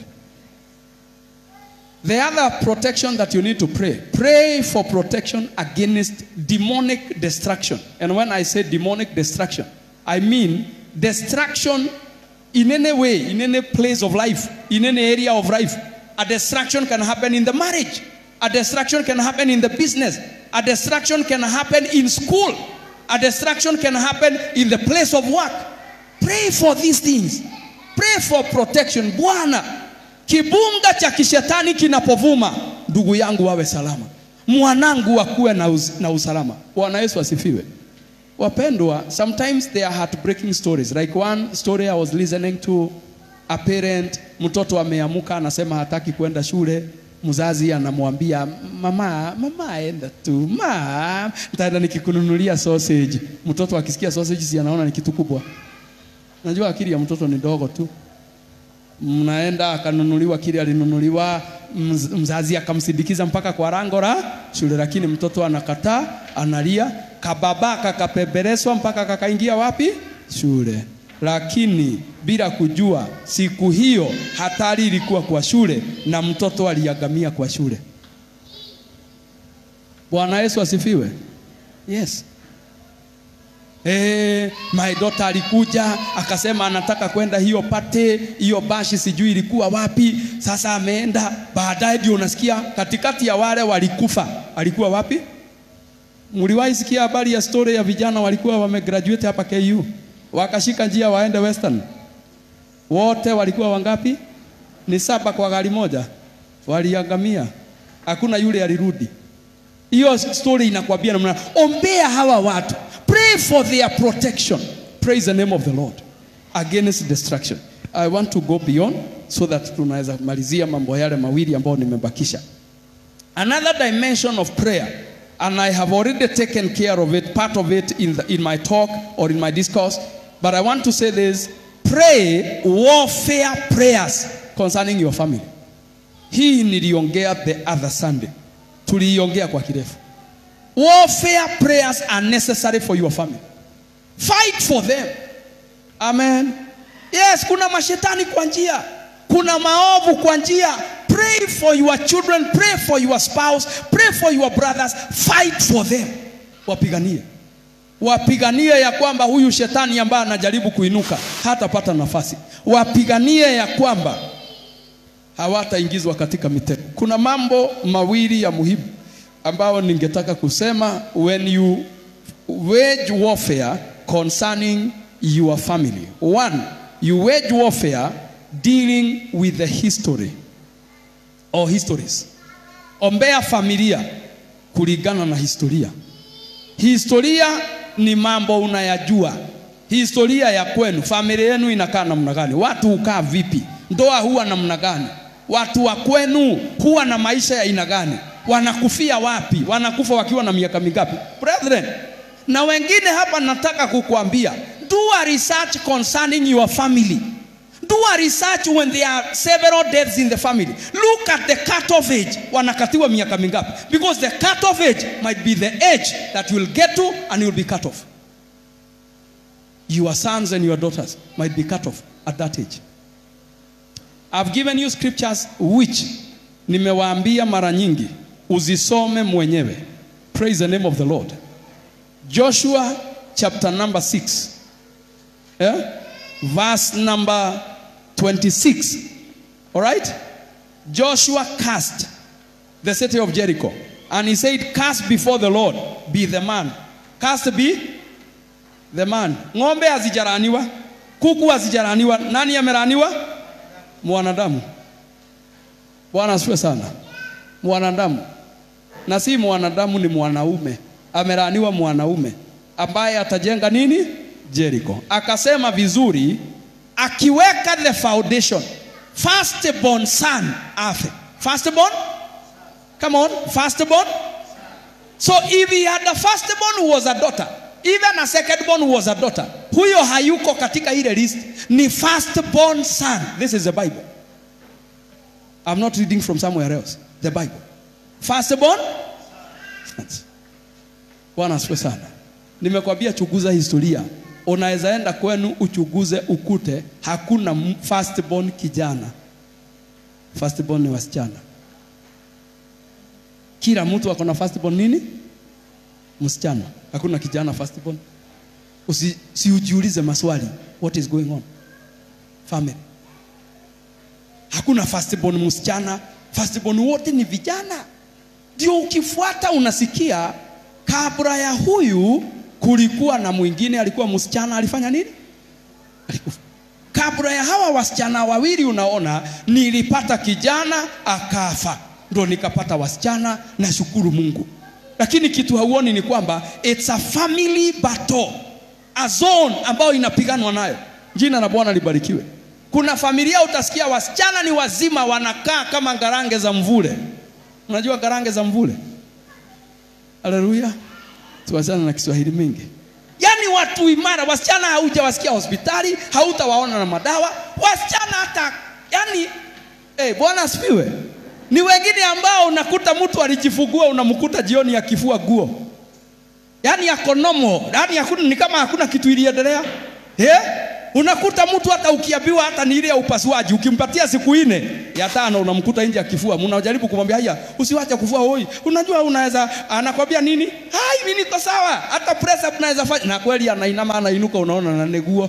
The other protection that you need to pray, pray for protection against demonic destruction. And when I say demonic destruction, I mean destruction in any way, in any place of life, in any area of life. A destruction can happen in the marriage, a destruction can happen in the business, a destruction can happen in school, a destruction can happen in the place of work. Pray for these things. Pray for protection. Bwana, Kibunga cha kishetani kinapovuma, ndugu yangu wawe salama, mwanangu akuwe na, uz, na usalama. Bwana Yesu asifiwe. wapendwa sometimes they are heartbreaking stories like one story i was listening to a parent mtoto ameamuka anasema hataki kwenda shule mzazi anamwambia mama mama enda tu ma ntaenda nikikununulia sausage mtoto akisikia sausage si anaona ni kitu kubwa najua akili ya mtoto ni dogo tu mnaenda akanunuliwa kile alinunuliwa mz- mzazi akamsindikiza mpaka kwa rango la shule lakini mtoto anakataa analia kababa kakapepereswa mpaka kakaingia wapi shule lakini bila kujua siku hiyo hatari ilikuwa kwa shule na mtoto aliagamia kwa shule bwana yesu asifiwe yes Eh, my daughter alikuja akasema anataka kwenda hiyo pate hiyo bashi sijui ilikuwa wapi sasa ameenda baadaye ndio unasikia katikati ya wale walikufa alikuwa wapi mliwahi sikia habari ya story ya vijana walikuwa wamegraduate hapa KU wakashika njia waende western wote walikuwa wangapi ni saba kwa gari moja waliangamia hakuna yule alirudi hiyo story inakwambia namna ombea hawa watu pray for their protection praise the name of the lord against destruction i want to go beyond so that tunaweza malizia mambo yale mawili ambayo nimebakisha another dimension of prayer and i have already taken care of it part of it in, the, in my talk or in my discourse but i want to say this pray warfare prayers concerning your family hii niliongea the other sunday tuliiongea kwa kirefu warfare prayers are necessary for your family fight for them amen yes kuna mashetani kwa njia kuna maovu kwa njia pray for your children pray for your spouse pray for your brothers fight for them wapiganie wapiganie ya kwamba huyu shetani ambaye anajaribu kuinuka hatapata nafasi wapiganie ya kwamba hawataingizwa katika mitego. Kuna mambo mawili ya muhimu ambayo ningetaka kusema when you wage warfare concerning your family. One, you wage warfare dealing with the history or histories. Ombea familia kulingana na historia. Historia ni mambo unayajua. Historia ya kwenu, familia yenu inakaa namna gani? Watu hukaa vipi? Ndoa huwa namna gani? Watu wa kwenu huwa na maisha ya aina gani? Wanakufia wapi? Wanakufa wakiwa na miaka mingapi? Brethren, na wengine hapa nataka kukuambia, do a research concerning your family. Do a research when there are several deaths in the family. Look at the cut-off age. Wanakatiwa miaka mingapi? Because the cut-off age might be the age that you will get to and you will be cut off. Your sons and your daughters might be cut off at that age. I've given you scriptures which nimewaambia mara nyingi uzisome mwenyewe. Praise the name of the Lord. Joshua chapter number 6. Yeah? Verse number 26. All right? Joshua cast the city of Jericho. And he said, Cast before the Lord, be the man. Cast be the man. Ng'ombe hazijaraniwa, kuku hazijaraniwa. Nani ameraniwa? Mwanadamu. Bwana asifiwe sana. Mwanadamu. Na si mwanadamu, ni mwanaume. Ameraniwa mwanaume ambaye atajenga nini? Jericho. Akasema vizuri, akiweka the foundation, firstborn son afe. Firstborn? Come on, firstborn. So if he had a firstborn who was a daughter, even a secondborn who was a daughter, huyo hayuko katika ile list, ni firstborn son. This is the Bible. I'm not reading from somewhere else. The Bible. Firstborn? sons. Bwana asifiwe sana. Nimekwambia chuguza historia. Unaweza enda kwenu uchuguze ukute hakuna m- firstborn kijana. Firstborn ni wasichana. Kila mtu ako na firstborn nini? Msichana. Hakuna kijana firstborn. Usi, si ujiulize maswali. What is going on? Family. Hakuna firstborn msichana. Firstborn wote ni vijana. Ndio ukifuata unasikia kabla ya huyu kulikuwa na mwingine alikuwa msichana alifanya nini? Alikufa. Kabla ya hawa wasichana wawili unaona, nilipata kijana akafa, ndo nikapata wasichana. Nashukuru Mungu. lakini kitu hauoni ni kwamba it's a family battle, a zone ambayo inapiganwa nayo. Jina la Bwana libarikiwe. Kuna familia utasikia wasichana ni wazima wanakaa kama ngarange za mvule. Unajua ngarange za mvule? Haleluya. Tuwachana na Kiswahili mingi. Yaani watu imara, wasichana haujawasikia hospitali, hautawaona na madawa. Wasichana hata yani eh, Bwana asifiwe. Ni wengine ambao unakuta mtu alijifungua unamkuta jioni akifua guo. Yaani yako normal, yaani hakuna ni kama hakuna kitu iliendelea. Eh? Unakuta mtu hata ukiambiwa hata ni ile ya upasuaji, ukimpatia siku nne ya tano unamkuta nje akifua. Mnajaribu kumwambia haya, usiwache kufua hoi. Unajua unaweza anakwambia nini? Hai, mimi niko sawa. Hata press up naweza fanya. Na kweli anainama anainuka unaona na neguo.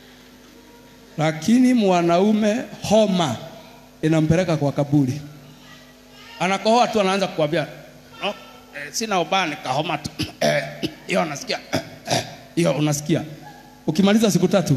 Lakini mwanaume homa inampeleka kwa kaburi. Anakohoa tu anaanza kukwambia, "No, eh, sina ubaya nikahoma tu." Eh, Hiyo unasikia? Eh, Hiyo unasikia? Ukimaliza siku tatu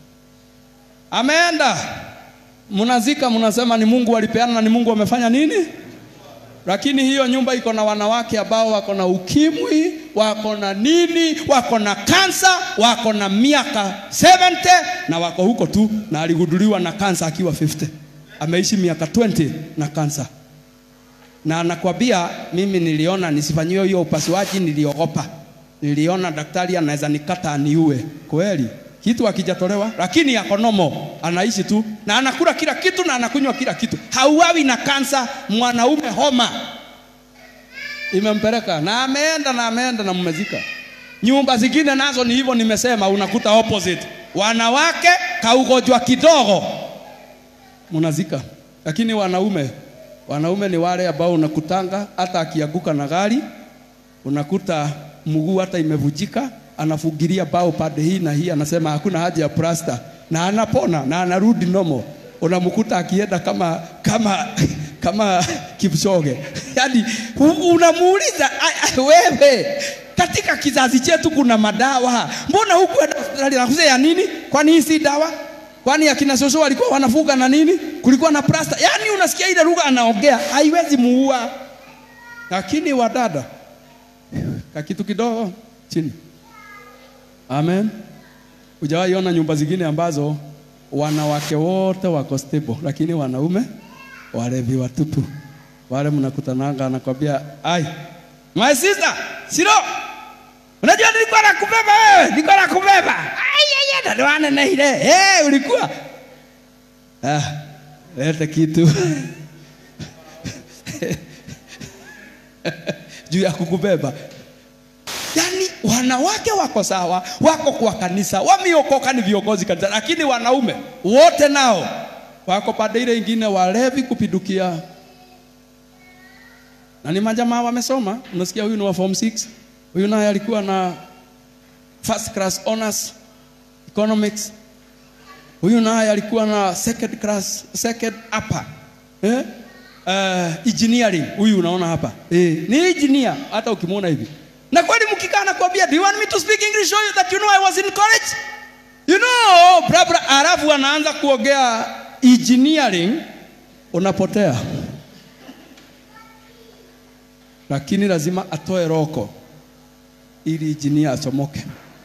ameenda, mnazika, mnasema ni Mungu alipeana na ni Mungu amefanya nini? Lakini hiyo nyumba iko na wanawake ambao wako na ukimwi, wako na nini, wako na kansa, wako na miaka 70 na wako huko tu, na aligunduliwa na kansa akiwa 50. Ameishi miaka 20 na kansa, na anakwambia mimi niliona nisifanyiwe hiyo upasuaji, niliogopa, niliona daktari anaweza nikata aniue. Kweli kitu akijatolewa, lakini yako nomo, anaishi tu na anakula kila kitu na anakunywa kila kitu, hauawi na kansa. Mwanaume homa imempeleka na ameenda na ameenda na mmezika. Nyumba zingine nazo ni hivyo, nimesema unakuta opposite, wanawake kaugonjwa kidogo mnazika, lakini wanaume wanaume ni wale ambao unakutanga hata akianguka na gari unakuta mguu hata imevujika, anafugilia bao pande hii na hii, anasema hakuna haja ya plasta, na anapona na anarudi nomo. Unamkuta akienda kama kama kama Kipchoge, yaani u- unamuuliza "Ai, ai, wewe, katika kizazi chetu kuna madawa, mbona hukuenda hospitali? Nakuze ya nini? Kwani hii si dawa? Kwani akina Soso walikuwa wanafuga na nini? Kulikuwa na plasta. Yaani unasikia ile lugha anaongea, haiwezi muua. Lakini wadada kakitu kidogo chini. Amen. Hujawahi ona nyumba zingine ambazo wanawake wote wako stable, lakini wanaume walevi watupu. Wale mnakutananga anakwambia, ai, my sister, siro, unajua nilikuwa nakubeba wewe, nilikuwa nakubeba. Ai, ai, ai, ndio na ile. Eh, ulikuwa ah, leta kitu juu ya kukubeba. Yaani wanawake wako sawa, wako kwa kanisa, wameokoka ni viongozi kanisa, lakini wanaume wote nao wako pande ile ingine, walevi kupidukia, na ni majamaa wamesoma. Unasikia huyu ni wa form 6, huyu naye alikuwa na first class honors economics, huyu naye alikuwa na second class, second upper eh? Uh, engineering huyu unaona hapa eh, ni engineer hata ukimwona hivi na kweli mkikaa nakwambia do you want me to speak english show you that you know i was in college you know bra bra alafu anaanza kuongea engineering unapotea lakini lazima atoe roko ili engineer achomoke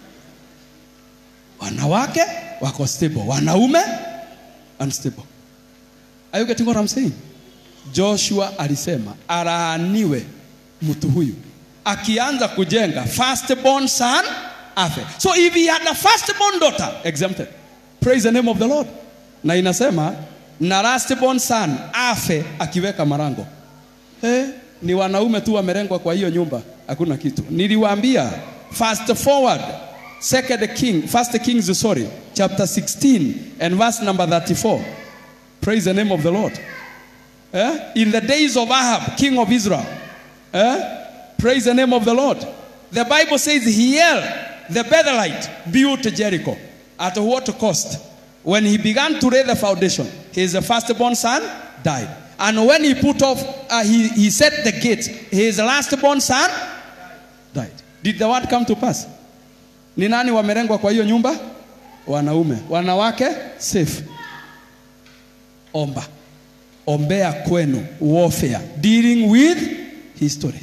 wanawake wako stable wanaume unstable are you getting what i'm saying Joshua alisema alaaniwe mtu huyu akianza kujenga firstborn son afe. So if he had a firstborn daughter exempted, praise the name of the Lord. Na inasema na lastborn son afe akiweka marango. Eh, ni wanaume tu wamerengwa kwa hiyo nyumba, hakuna kitu. Niliwaambia fast forward second king, first kings sorry, chapter 16 and verse number 34. Praise the name of the Lord. Eh? In the days of Ahab, king of Israel. Eh? Praise the name of the Lord. The Bible says Hiel, the Bethelite, built Jericho. At what cost? When he began to lay the foundation, his firstborn son died. And when he put off, uh, he, he set the gate, his lastborn son died. Did the word come to pass? Ni nani wamerengwa kwa hiyo nyumba? Wanaume. Wanawake safe. Omba ombea kwenu warfare dealing with histories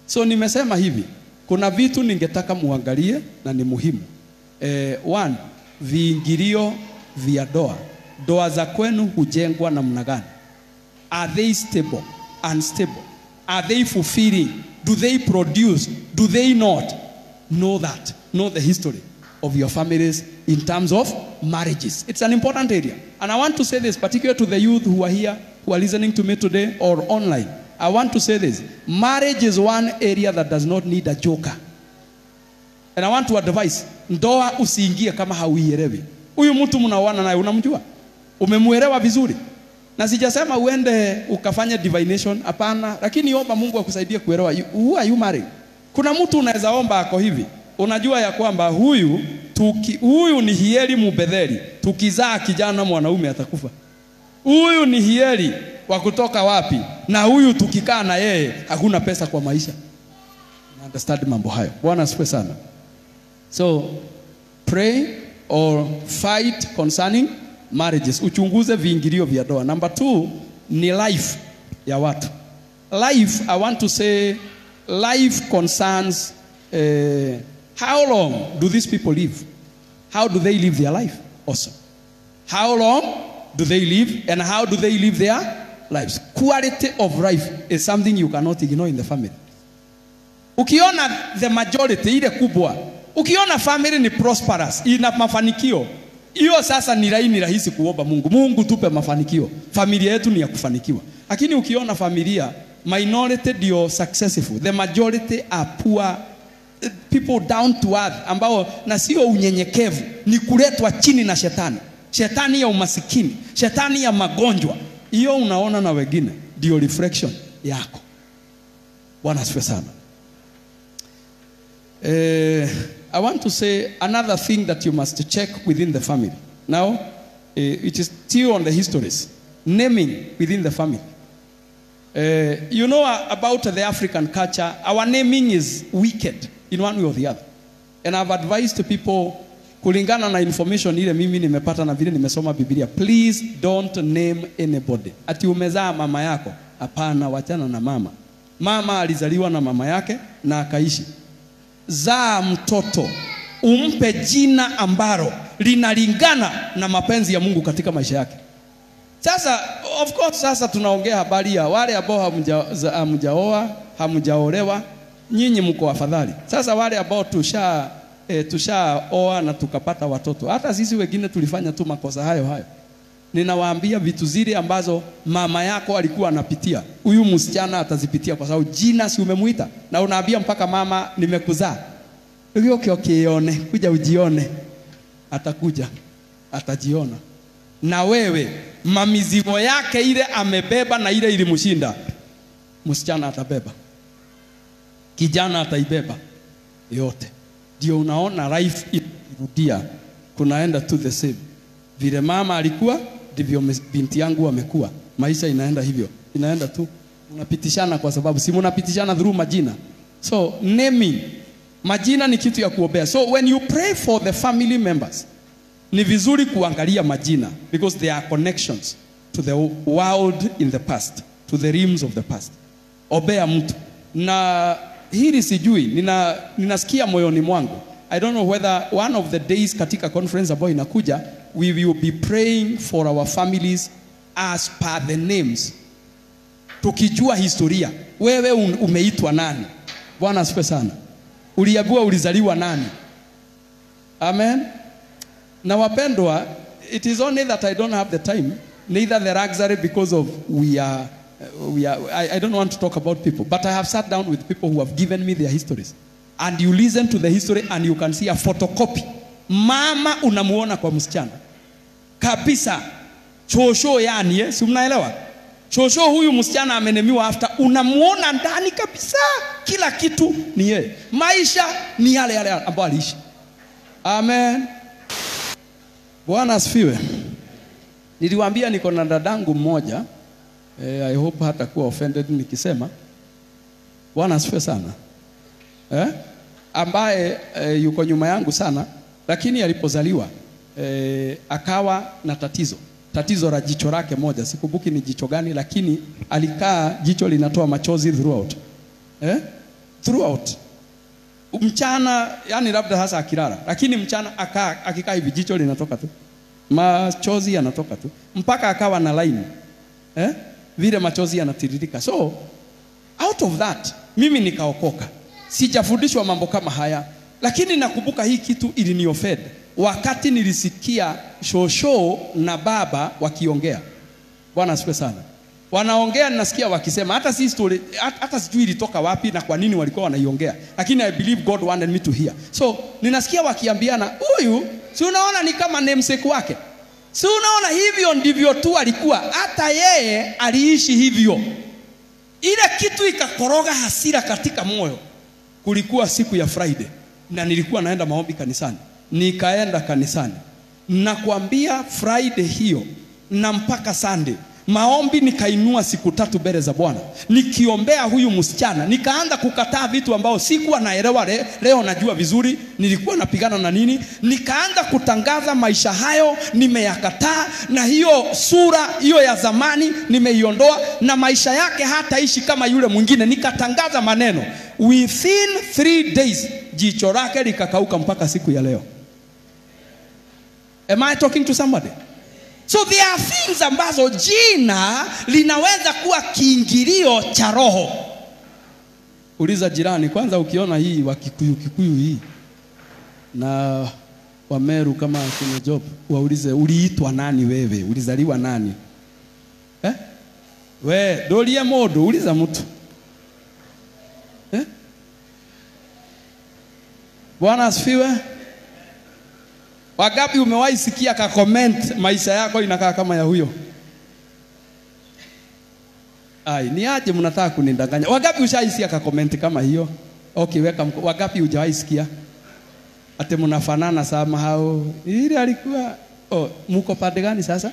So nimesema hivi, kuna vitu ningetaka muangalie na ni muhimu. Eh, one, viingilio vya doa. Doa za kwenu hujengwa namna gani? Are they stable? Unstable? Are they fulfilling? Do they produce? Do they not? Know that. Know the history of your families in terms of marriages. It's an important area. And I want to say this, particularly to the youth who are here, who are listening to me today or online. I want to say this. Marriage is one area that does not need a joker. And I want to advise, ndoa usiingie kama hauielewi. Huyu mtu mnaoana naye unamjua? Umemuelewa vizuri? Na sijasema uende ukafanya divination, hapana, lakini omba Mungu akusaidie kuelewa you- who are you marrying. Kuna mtu unaweza omba ako hivi, unajua ya kwamba huyu tuki, huyu ni hieli mubedheli, tukizaa kijana mwanaume atakufa. Huyu ni hieli wa kutoka wapi, na huyu tukikaa na yeye hakuna pesa kwa maisha. Na understand mambo hayo. Bwana asifiwe sana. So pray or fight concerning marriages. Uchunguze viingilio vya doa. Number two ni life ya watu. Life, I want to say life concerns uh, how long do these people live? How do they live their life also? How long do they live and how do they live their lives? Quality of life is something you cannot ignore in the family. Ukiona the majority ile kubwa, ukiona family ni prosperous, ina mafanikio, hiyo sasa ni laini rahisi kuomba Mungu. Mungu tupe mafanikio, familia yetu ni ya kufanikiwa. Lakini ukiona familia minority ndio successful, the majority are poor eh, people down to earth, ambao na sio unyenyekevu, ni kuletwa chini na shetani, shetani ya umasikini, shetani ya magonjwa. Hiyo unaona na wengine, ndio reflection yako. Bwana asifiwe sana. Uh, I want to say another thing that you must check within the family. Now, uh, it is still on the histories. Naming within the family. Uh, you know uh, about the African culture, our naming is wicked in one way or the other. And I've advised to people kulingana na information ile mimi nimepata na vile nimesoma Biblia, please don't name anybody. Ati umezaa mama yako? Hapana, wachana na mama. Mama alizaliwa na mama yake na akaishi zaa mtoto umpe jina ambalo linalingana na mapenzi ya Mungu katika maisha yake. Sasa of course, sasa tunaongea habari ya wale ambao hamja- za- hamjaoa hamjaolewa, nyinyi mko afadhali. Sasa wale ambao tusha e, tushaoa na tukapata watoto, hata sisi wengine tulifanya tu makosa hayo hayo. Ninawaambia vitu zile ambazo mama yako alikuwa anapitia, huyu msichana atazipitia, kwa sababu jina si umemuita, na unaambia mpaka mama, nimekuzaa Ugioke ukione, kuja ujione, atakuja atajiona. Na wewe mamizigo yake ile amebeba na ile ilimshinda, msichana atabeba, kijana ataibeba yote. Ndio unaona life irudia, kunaenda to the same. Vile mama alikuwa ndivyo mes- binti yangu amekuwa. Maisha inaenda hivyo, inaenda tu, unapitishana kwa sababu si mnapitishana through majina. So naming majina ni kitu ya kuombea. So when you pray for the family members, ni vizuri kuangalia majina because there are connections to the world in the past, to the realms of the past. Ombea mtu na hili sijui, nina, ninasikia moyoni mwangu. I don't know whether one of the days katika conference ambayo inakuja we will be praying for our families as per the names, tukijua historia. Wewe un- umeitwa nani? Bwana asifiwe sana. Uliambiwa ulizaliwa nani? Amen. Na wapendwa, it is only that I don't have the time, neither the luxury because of we are, we are I, I don't want to talk about people, but I have sat down with people who have given me their histories. And you listen to the history and you can see a photocopy. Mama unamuona kwa msichana kabisa, shosho yani, eh? si mnaelewa? Shosho huyu msichana amenemiwa after, unamuona ndani kabisa, kila kitu ni yeye, maisha ni yale yale ambayo aliishi. Amen. Bwana asifiwe. Niliwaambia niko na dadangu mmoja eh, I hope hatakuwa offended nikisema Bwana asifiwe sana eh? ambaye eh, yuko nyuma yangu sana, lakini alipozaliwa eh, akawa na tatizo tatizo la jicho lake moja, sikumbuki ni jicho gani, lakini alikaa jicho linatoa machozi throughout eh? throughout mchana yani labda hasa akilala lakini mchana akaa akikaa hivi jicho linatoka tu machozi yanatoka tu mpaka akawa na line eh? vile machozi yanatiririka so out of that mimi nikaokoka sijafundishwa mambo kama haya lakini nakumbuka hii kitu iliniofed wakati nilisikia shosho na baba wakiongea bwana asifiwe sana wanaongea ninasikia wakisema hata si story hata, hata sijui ilitoka wapi na kwa nini walikuwa wanaiongea lakini i believe god wanted me to hear so ninasikia wakiambiana huyu si unaona ni kama namesake wake si unaona hivyo ndivyo tu alikuwa hata yeye aliishi hivyo ile kitu ikakoroga hasira katika moyo kulikuwa siku ya friday na nilikuwa naenda maombi kanisani nikaenda kanisani nakwambia friday hiyo na mpaka sunday maombi nikainua siku tatu mbele za bwana nikiombea huyu msichana nikaanza kukataa vitu ambao sikuwa naelewa le, leo najua vizuri nilikuwa napigana na nini nikaanza kutangaza maisha hayo nimeyakataa na hiyo sura hiyo ya zamani nimeiondoa na maisha yake hataishi kama yule mwingine nikatangaza maneno within three days jicho lake likakauka mpaka siku ya leo am i talking to somebody So there are things ambazo jina linaweza kuwa kiingilio cha roho. Uliza jirani kwanza, ukiona hii wa Kikuyu Kikuyu hii na Wameru kama kwenye job, waulize uliitwa nani wewe, ulizaliwa nani eh? We dolie modo, uliza mtu eh? Bwana asifiwe. Wangapi umewahi sikia ka comment maisha yako inakaa kama ya huyo? Ai, ni aje mnataka kunidanganya? Wangapi ushaisikia ka comment kama hiyo? Okay, weka mko. Wangapi hujawahi sikia? Ate mnafanana sama hao. Ile alikuwa oh, mko pande gani sasa?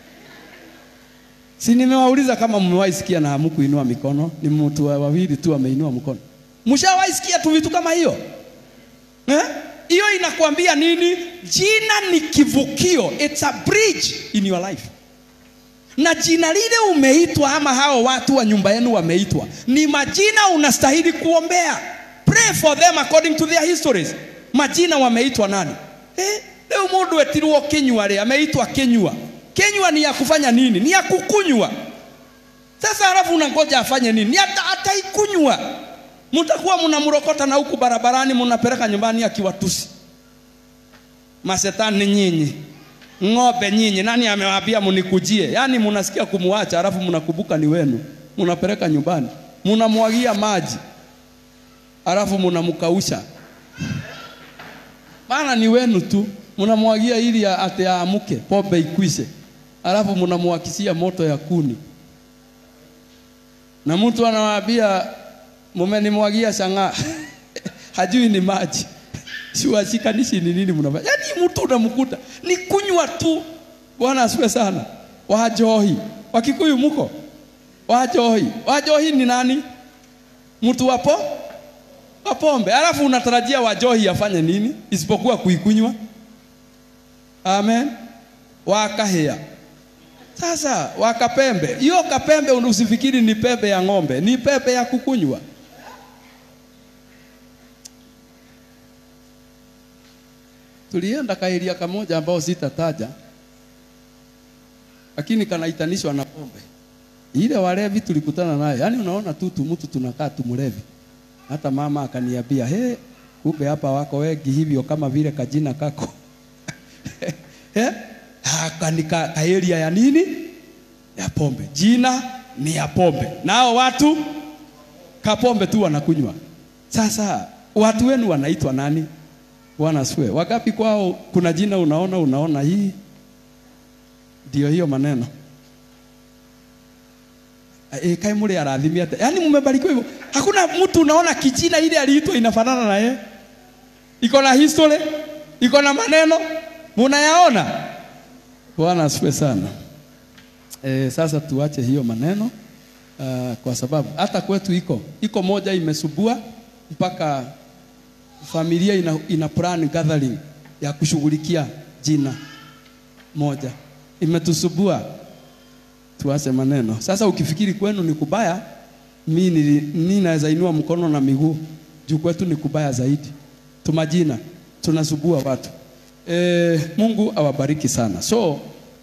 Si nimewauliza kama mmewahi sikia na hamkuinua mikono, ni mtu wawili tu ameinua mkono. Mshawahi sikia tu vitu kama hiyo? Eh? hiyo inakwambia nini jina ni kivukio it's a bridge in your life na jina lile umeitwa ama hao watu wa nyumba yenu wameitwa ni majina unastahili kuombea pray for them according to their histories majina wameitwa nani eh, leo mundu etirwo kinywa ri ameitwa kinywa kinywa ni ya kufanya nini ni ya kukunywa sasa halafu unangoja afanye nini ni ata, ataikunywa mtakuwa mnamrokota na huku barabarani mnapeleka nyumbani akiwatusi masetani nyinyi ng'ombe nyinyi nani amewaambia mnikujie yaani mnasikia kumwacha alafu mnakumbuka ni wenu mnapeleka nyumbani mnamwagia maji alafu mnamkausha maana ni wenu tu mnamwagia ili ate aamuke pombe ikwishe alafu mnamwakisia moto ya kuni na mtu anawaambia mumenimwagia shang'aa hajui ni maji siwashikanishi ni nini mnafanya yaani mtu unamkuta ni kunywa tu bwana asiwe sana wajohi wakikuyu mko wajohi wajohi ni nani mtu wapo wapombe alafu unatarajia wajohi afanye nini isipokuwa kuikunywa amen wakahea sasa wakapembe hiyo kapembe usifikiri ni pembe ya ng'ombe ni pembe ya kukunywa tulienda kairia kamoja ambao sitataja lakini kanaitanishwa na pombe ile walevi tulikutana naye yaani unaona tu mtu tunakaa tumlevi hata mama akaniambia he kumbe hapa wako wengi hivyo kama vile kajina kako he kanika kaeria ya nini ya pombe jina ni ya pombe nao watu kapombe tu wanakunywa sasa watu wenu wanaitwa nani bwana asifiwe wagapi kwao kuna jina unaona unaona hii ndio hiyo maneno e, kae mule arathimia ate yaani mmebarikiwa hivyo hakuna mtu unaona kijina ile aliitwa inafanana na yeye iko na history iko na maneno munayaona bwana asifiwe sana e, sasa tuache hiyo maneno uh, kwa sababu hata kwetu iko iko moja imesubua mpaka familia ina, ina plan gathering ya kushughulikia jina moja imetusubua tuache maneno sasa ukifikiri kwenu ni kubaya mi naweza inua mkono na miguu juu kwetu ni kubaya zaidi. Tumajina tunasubua watu. E, Mungu awabariki sana. So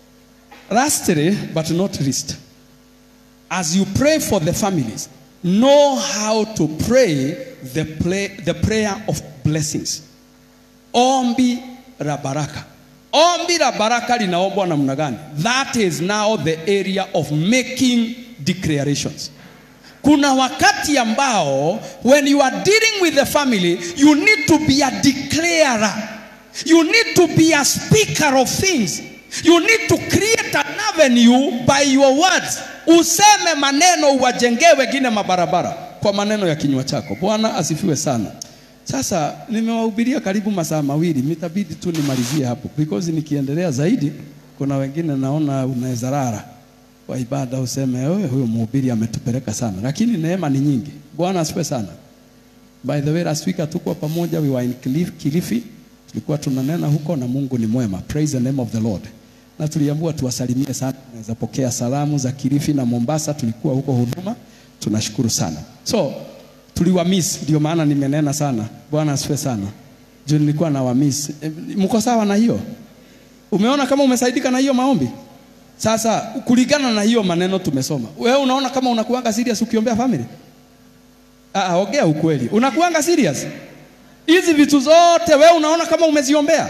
lastly but not least, as you pray for the families, know how to pray the, play, the prayer of blessings. Ombi la baraka. Ombi la baraka linaombwa namna gani? That is now the area of making declarations. Kuna wakati ambao when you are dealing with the family, you need to be a declarer. You need to be a speaker of things. You need to create an avenue by your words. Useme maneno uwajengee wengine mabarabara kwa maneno ya kinywa chako. Bwana asifiwe sana. Sasa nimewahubiria karibu masaa mawili, mitabidi tu nimalizie hapo because nikiendelea zaidi, kuna wengine naona unaweza rara kwa ibada useme wewe, huyo mhubiri ametupeleka sana, lakini neema ni nyingi. Bwana asifiwe sana. By the way, last week hatukuwa pamoja, we were in Kilifi, Kilifi. Tulikuwa tunanena huko na Mungu ni mwema. Praise the name of the Lord. Na tuliambiwa tuwasalimie sana, naweza pokea salamu za Kilifi na Mombasa, tulikuwa huko huduma. Tunashukuru sana. So tuliwa miss, ndio maana nimenena sana. Bwana asifiwe sana. Juu nilikuwa na wa miss. E, mko sawa na hiyo? Umeona kama umesaidika na hiyo maombi? Sasa kulingana na hiyo maneno tumesoma, wewe unaona kama unakuanga serious ukiombea family? Ah, ongea ukweli. Unakuanga serious? Hizi vitu zote wewe unaona kama umeziombea?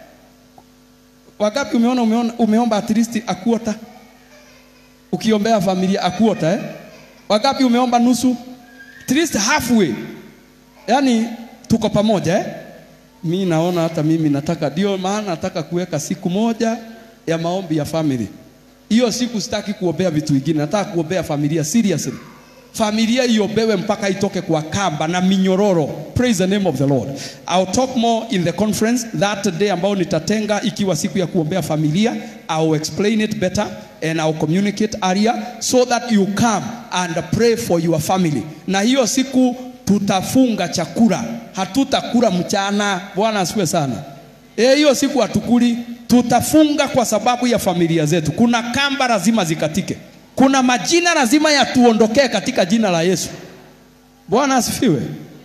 Wangapi umeona, umeona umeomba at least a quarter? Ukiombea familia a quarter eh? Wangapi umeomba nusu? At least halfway. Yaani tuko pamoja eh? Mi naona hata mimi nataka, ndio maana nataka kuweka siku moja ya maombi ya family. Hiyo siku sitaki kuombea vitu vingine, nataka kuombea familia seriously. Familia iombewe mpaka itoke kwa kamba na minyororo. Praise the name of the Lord. I'll talk more in the conference that day ambao nitatenga ikiwa siku ya kuombea familia. I'll explain it better and I'll communicate area so that you come and pray for your family. Na hiyo siku tutafunga chakula, hatutakula mchana. Bwana asifiwe sana. Eh, hiyo siku hatukuli, tutafunga kwa sababu ya familia zetu. Kuna kamba lazima zikatike, kuna majina lazima yatuondokee katika jina la Yesu. Bwana asifiwe.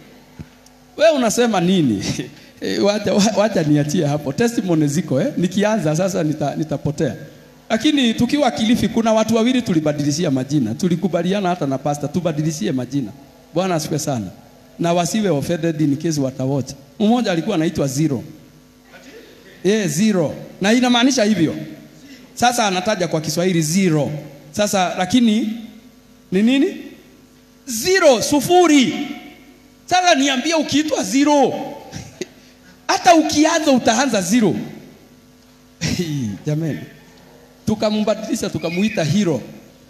We unasema nini? Eh, wacha, wacha niachie hapo, testimony ziko eh? Nikianza sasa nita, nitapotea. Lakini tukiwa Kilifi kuna watu wawili tulibadilishia majina, tulikubaliana hata na pasta tubadilishie majina. Bwana asifiwe sana, na wasiwe offended in case watawocha. Mmoja alikuwa anaitwa Zero Yeah, zero. Na inamaanisha hivyo. Sasa anataja kwa Kiswahili zero. Sasa lakini ni nini? Zero, sufuri. Sasa niambie ukiitwa zero. Hata ukianza utaanza zero. Jamani. Tukambadilisha tukamuita hero.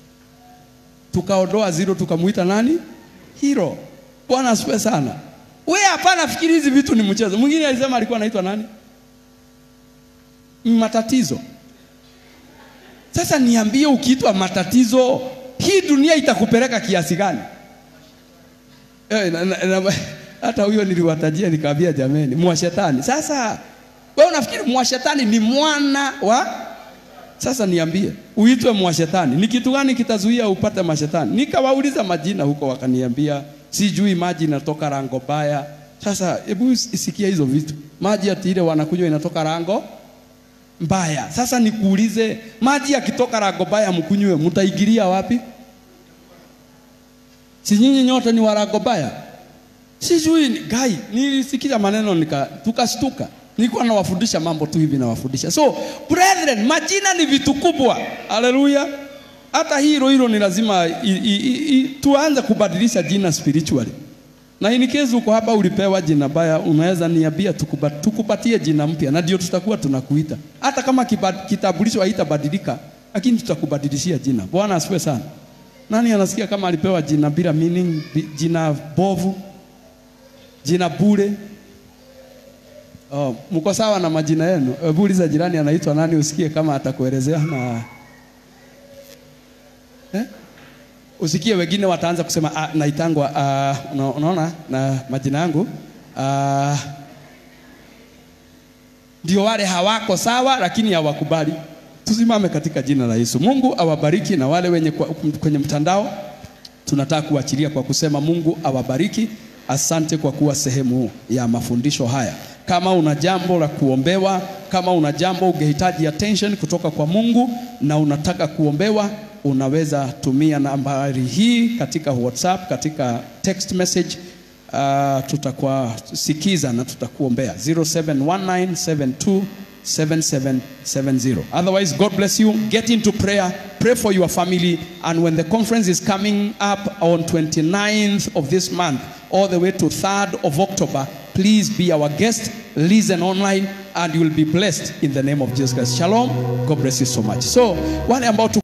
Tukaondoa zero tukamuita nani? Hero. Bwana asifiwe sana. Wewe hapana fikiri hizi vitu ni mchezo. Mwingine alisema alikuwa anaitwa nani? matatizo. Sasa niambie, ukiitwa matatizo, hii dunia itakupeleka kiasi gani? Eh, na, na, na, hata huyo niliwatajia nikaambia, jameni, mwashetani. Sasa wewe unafikiri mwashetani ni mwana wa sasa niambie, uitwe mwashetani, ni kitu gani kitazuia upate mashetani? Nikawauliza majina huko, wakaniambia sijui maji inatoka rango baya. Sasa hebu isikia hizo vitu, maji ati ile wanakunywa inatoka rango mbaya. Sasa nikuulize, maji yakitoka rango mbaya mkunywe, mtaigiria wapi? Si nyinyi nyote ni warango mbaya? Sijui gai, nilisikia maneno nika tukashtuka. Nilikuwa nawafundisha mambo tu hivi nawafundisha. So brethren, majina ni vitu kubwa. Haleluya. Hata hilo hilo ni lazima i, i, i, i, tuanze kubadilisha jina spiritually. Na in case uko hapa ulipewa jina baya, unaweza niambia tukubat, tukupatie jina mpya, na ndio tutakuwa tunakuita. Hata kama kitambulisho haitabadilika, lakini tutakubadilishia jina. Bwana asifiwe sana. Nani anasikia kama alipewa jina bila meaning, jina bovu, jina bure? Oh, mko sawa na majina yenu? Hebu uliza jirani anaitwa nani, usikie kama atakuelezea na eh? Usikie wengine wataanza kusema ah, naitangwa ah, unaona na majina yangu ah, ndio wale hawako sawa, lakini hawakubali. Tusimame katika jina la Yesu. Mungu awabariki, na wale wenye kwa, kwenye mtandao tunataka kuachilia kwa kusema Mungu awabariki asante kwa kuwa sehemu ya mafundisho haya. Kama una jambo la kuombewa, kama una jambo ungehitaji attention kutoka kwa Mungu na unataka kuombewa, unaweza tumia nambari hii katika WhatsApp, katika text message. Uh, tutakusikiza na tutakuombea 0719727770. Otherwise, God bless you. Get into prayer. Pray for your family. And when the conference is coming up on 29th of this month, all the way to 3rd of October, please be our guest. Listen online and you will be blessed in the name of Jesus Christ. Shalom. God bless you so much. So, wale ambao tu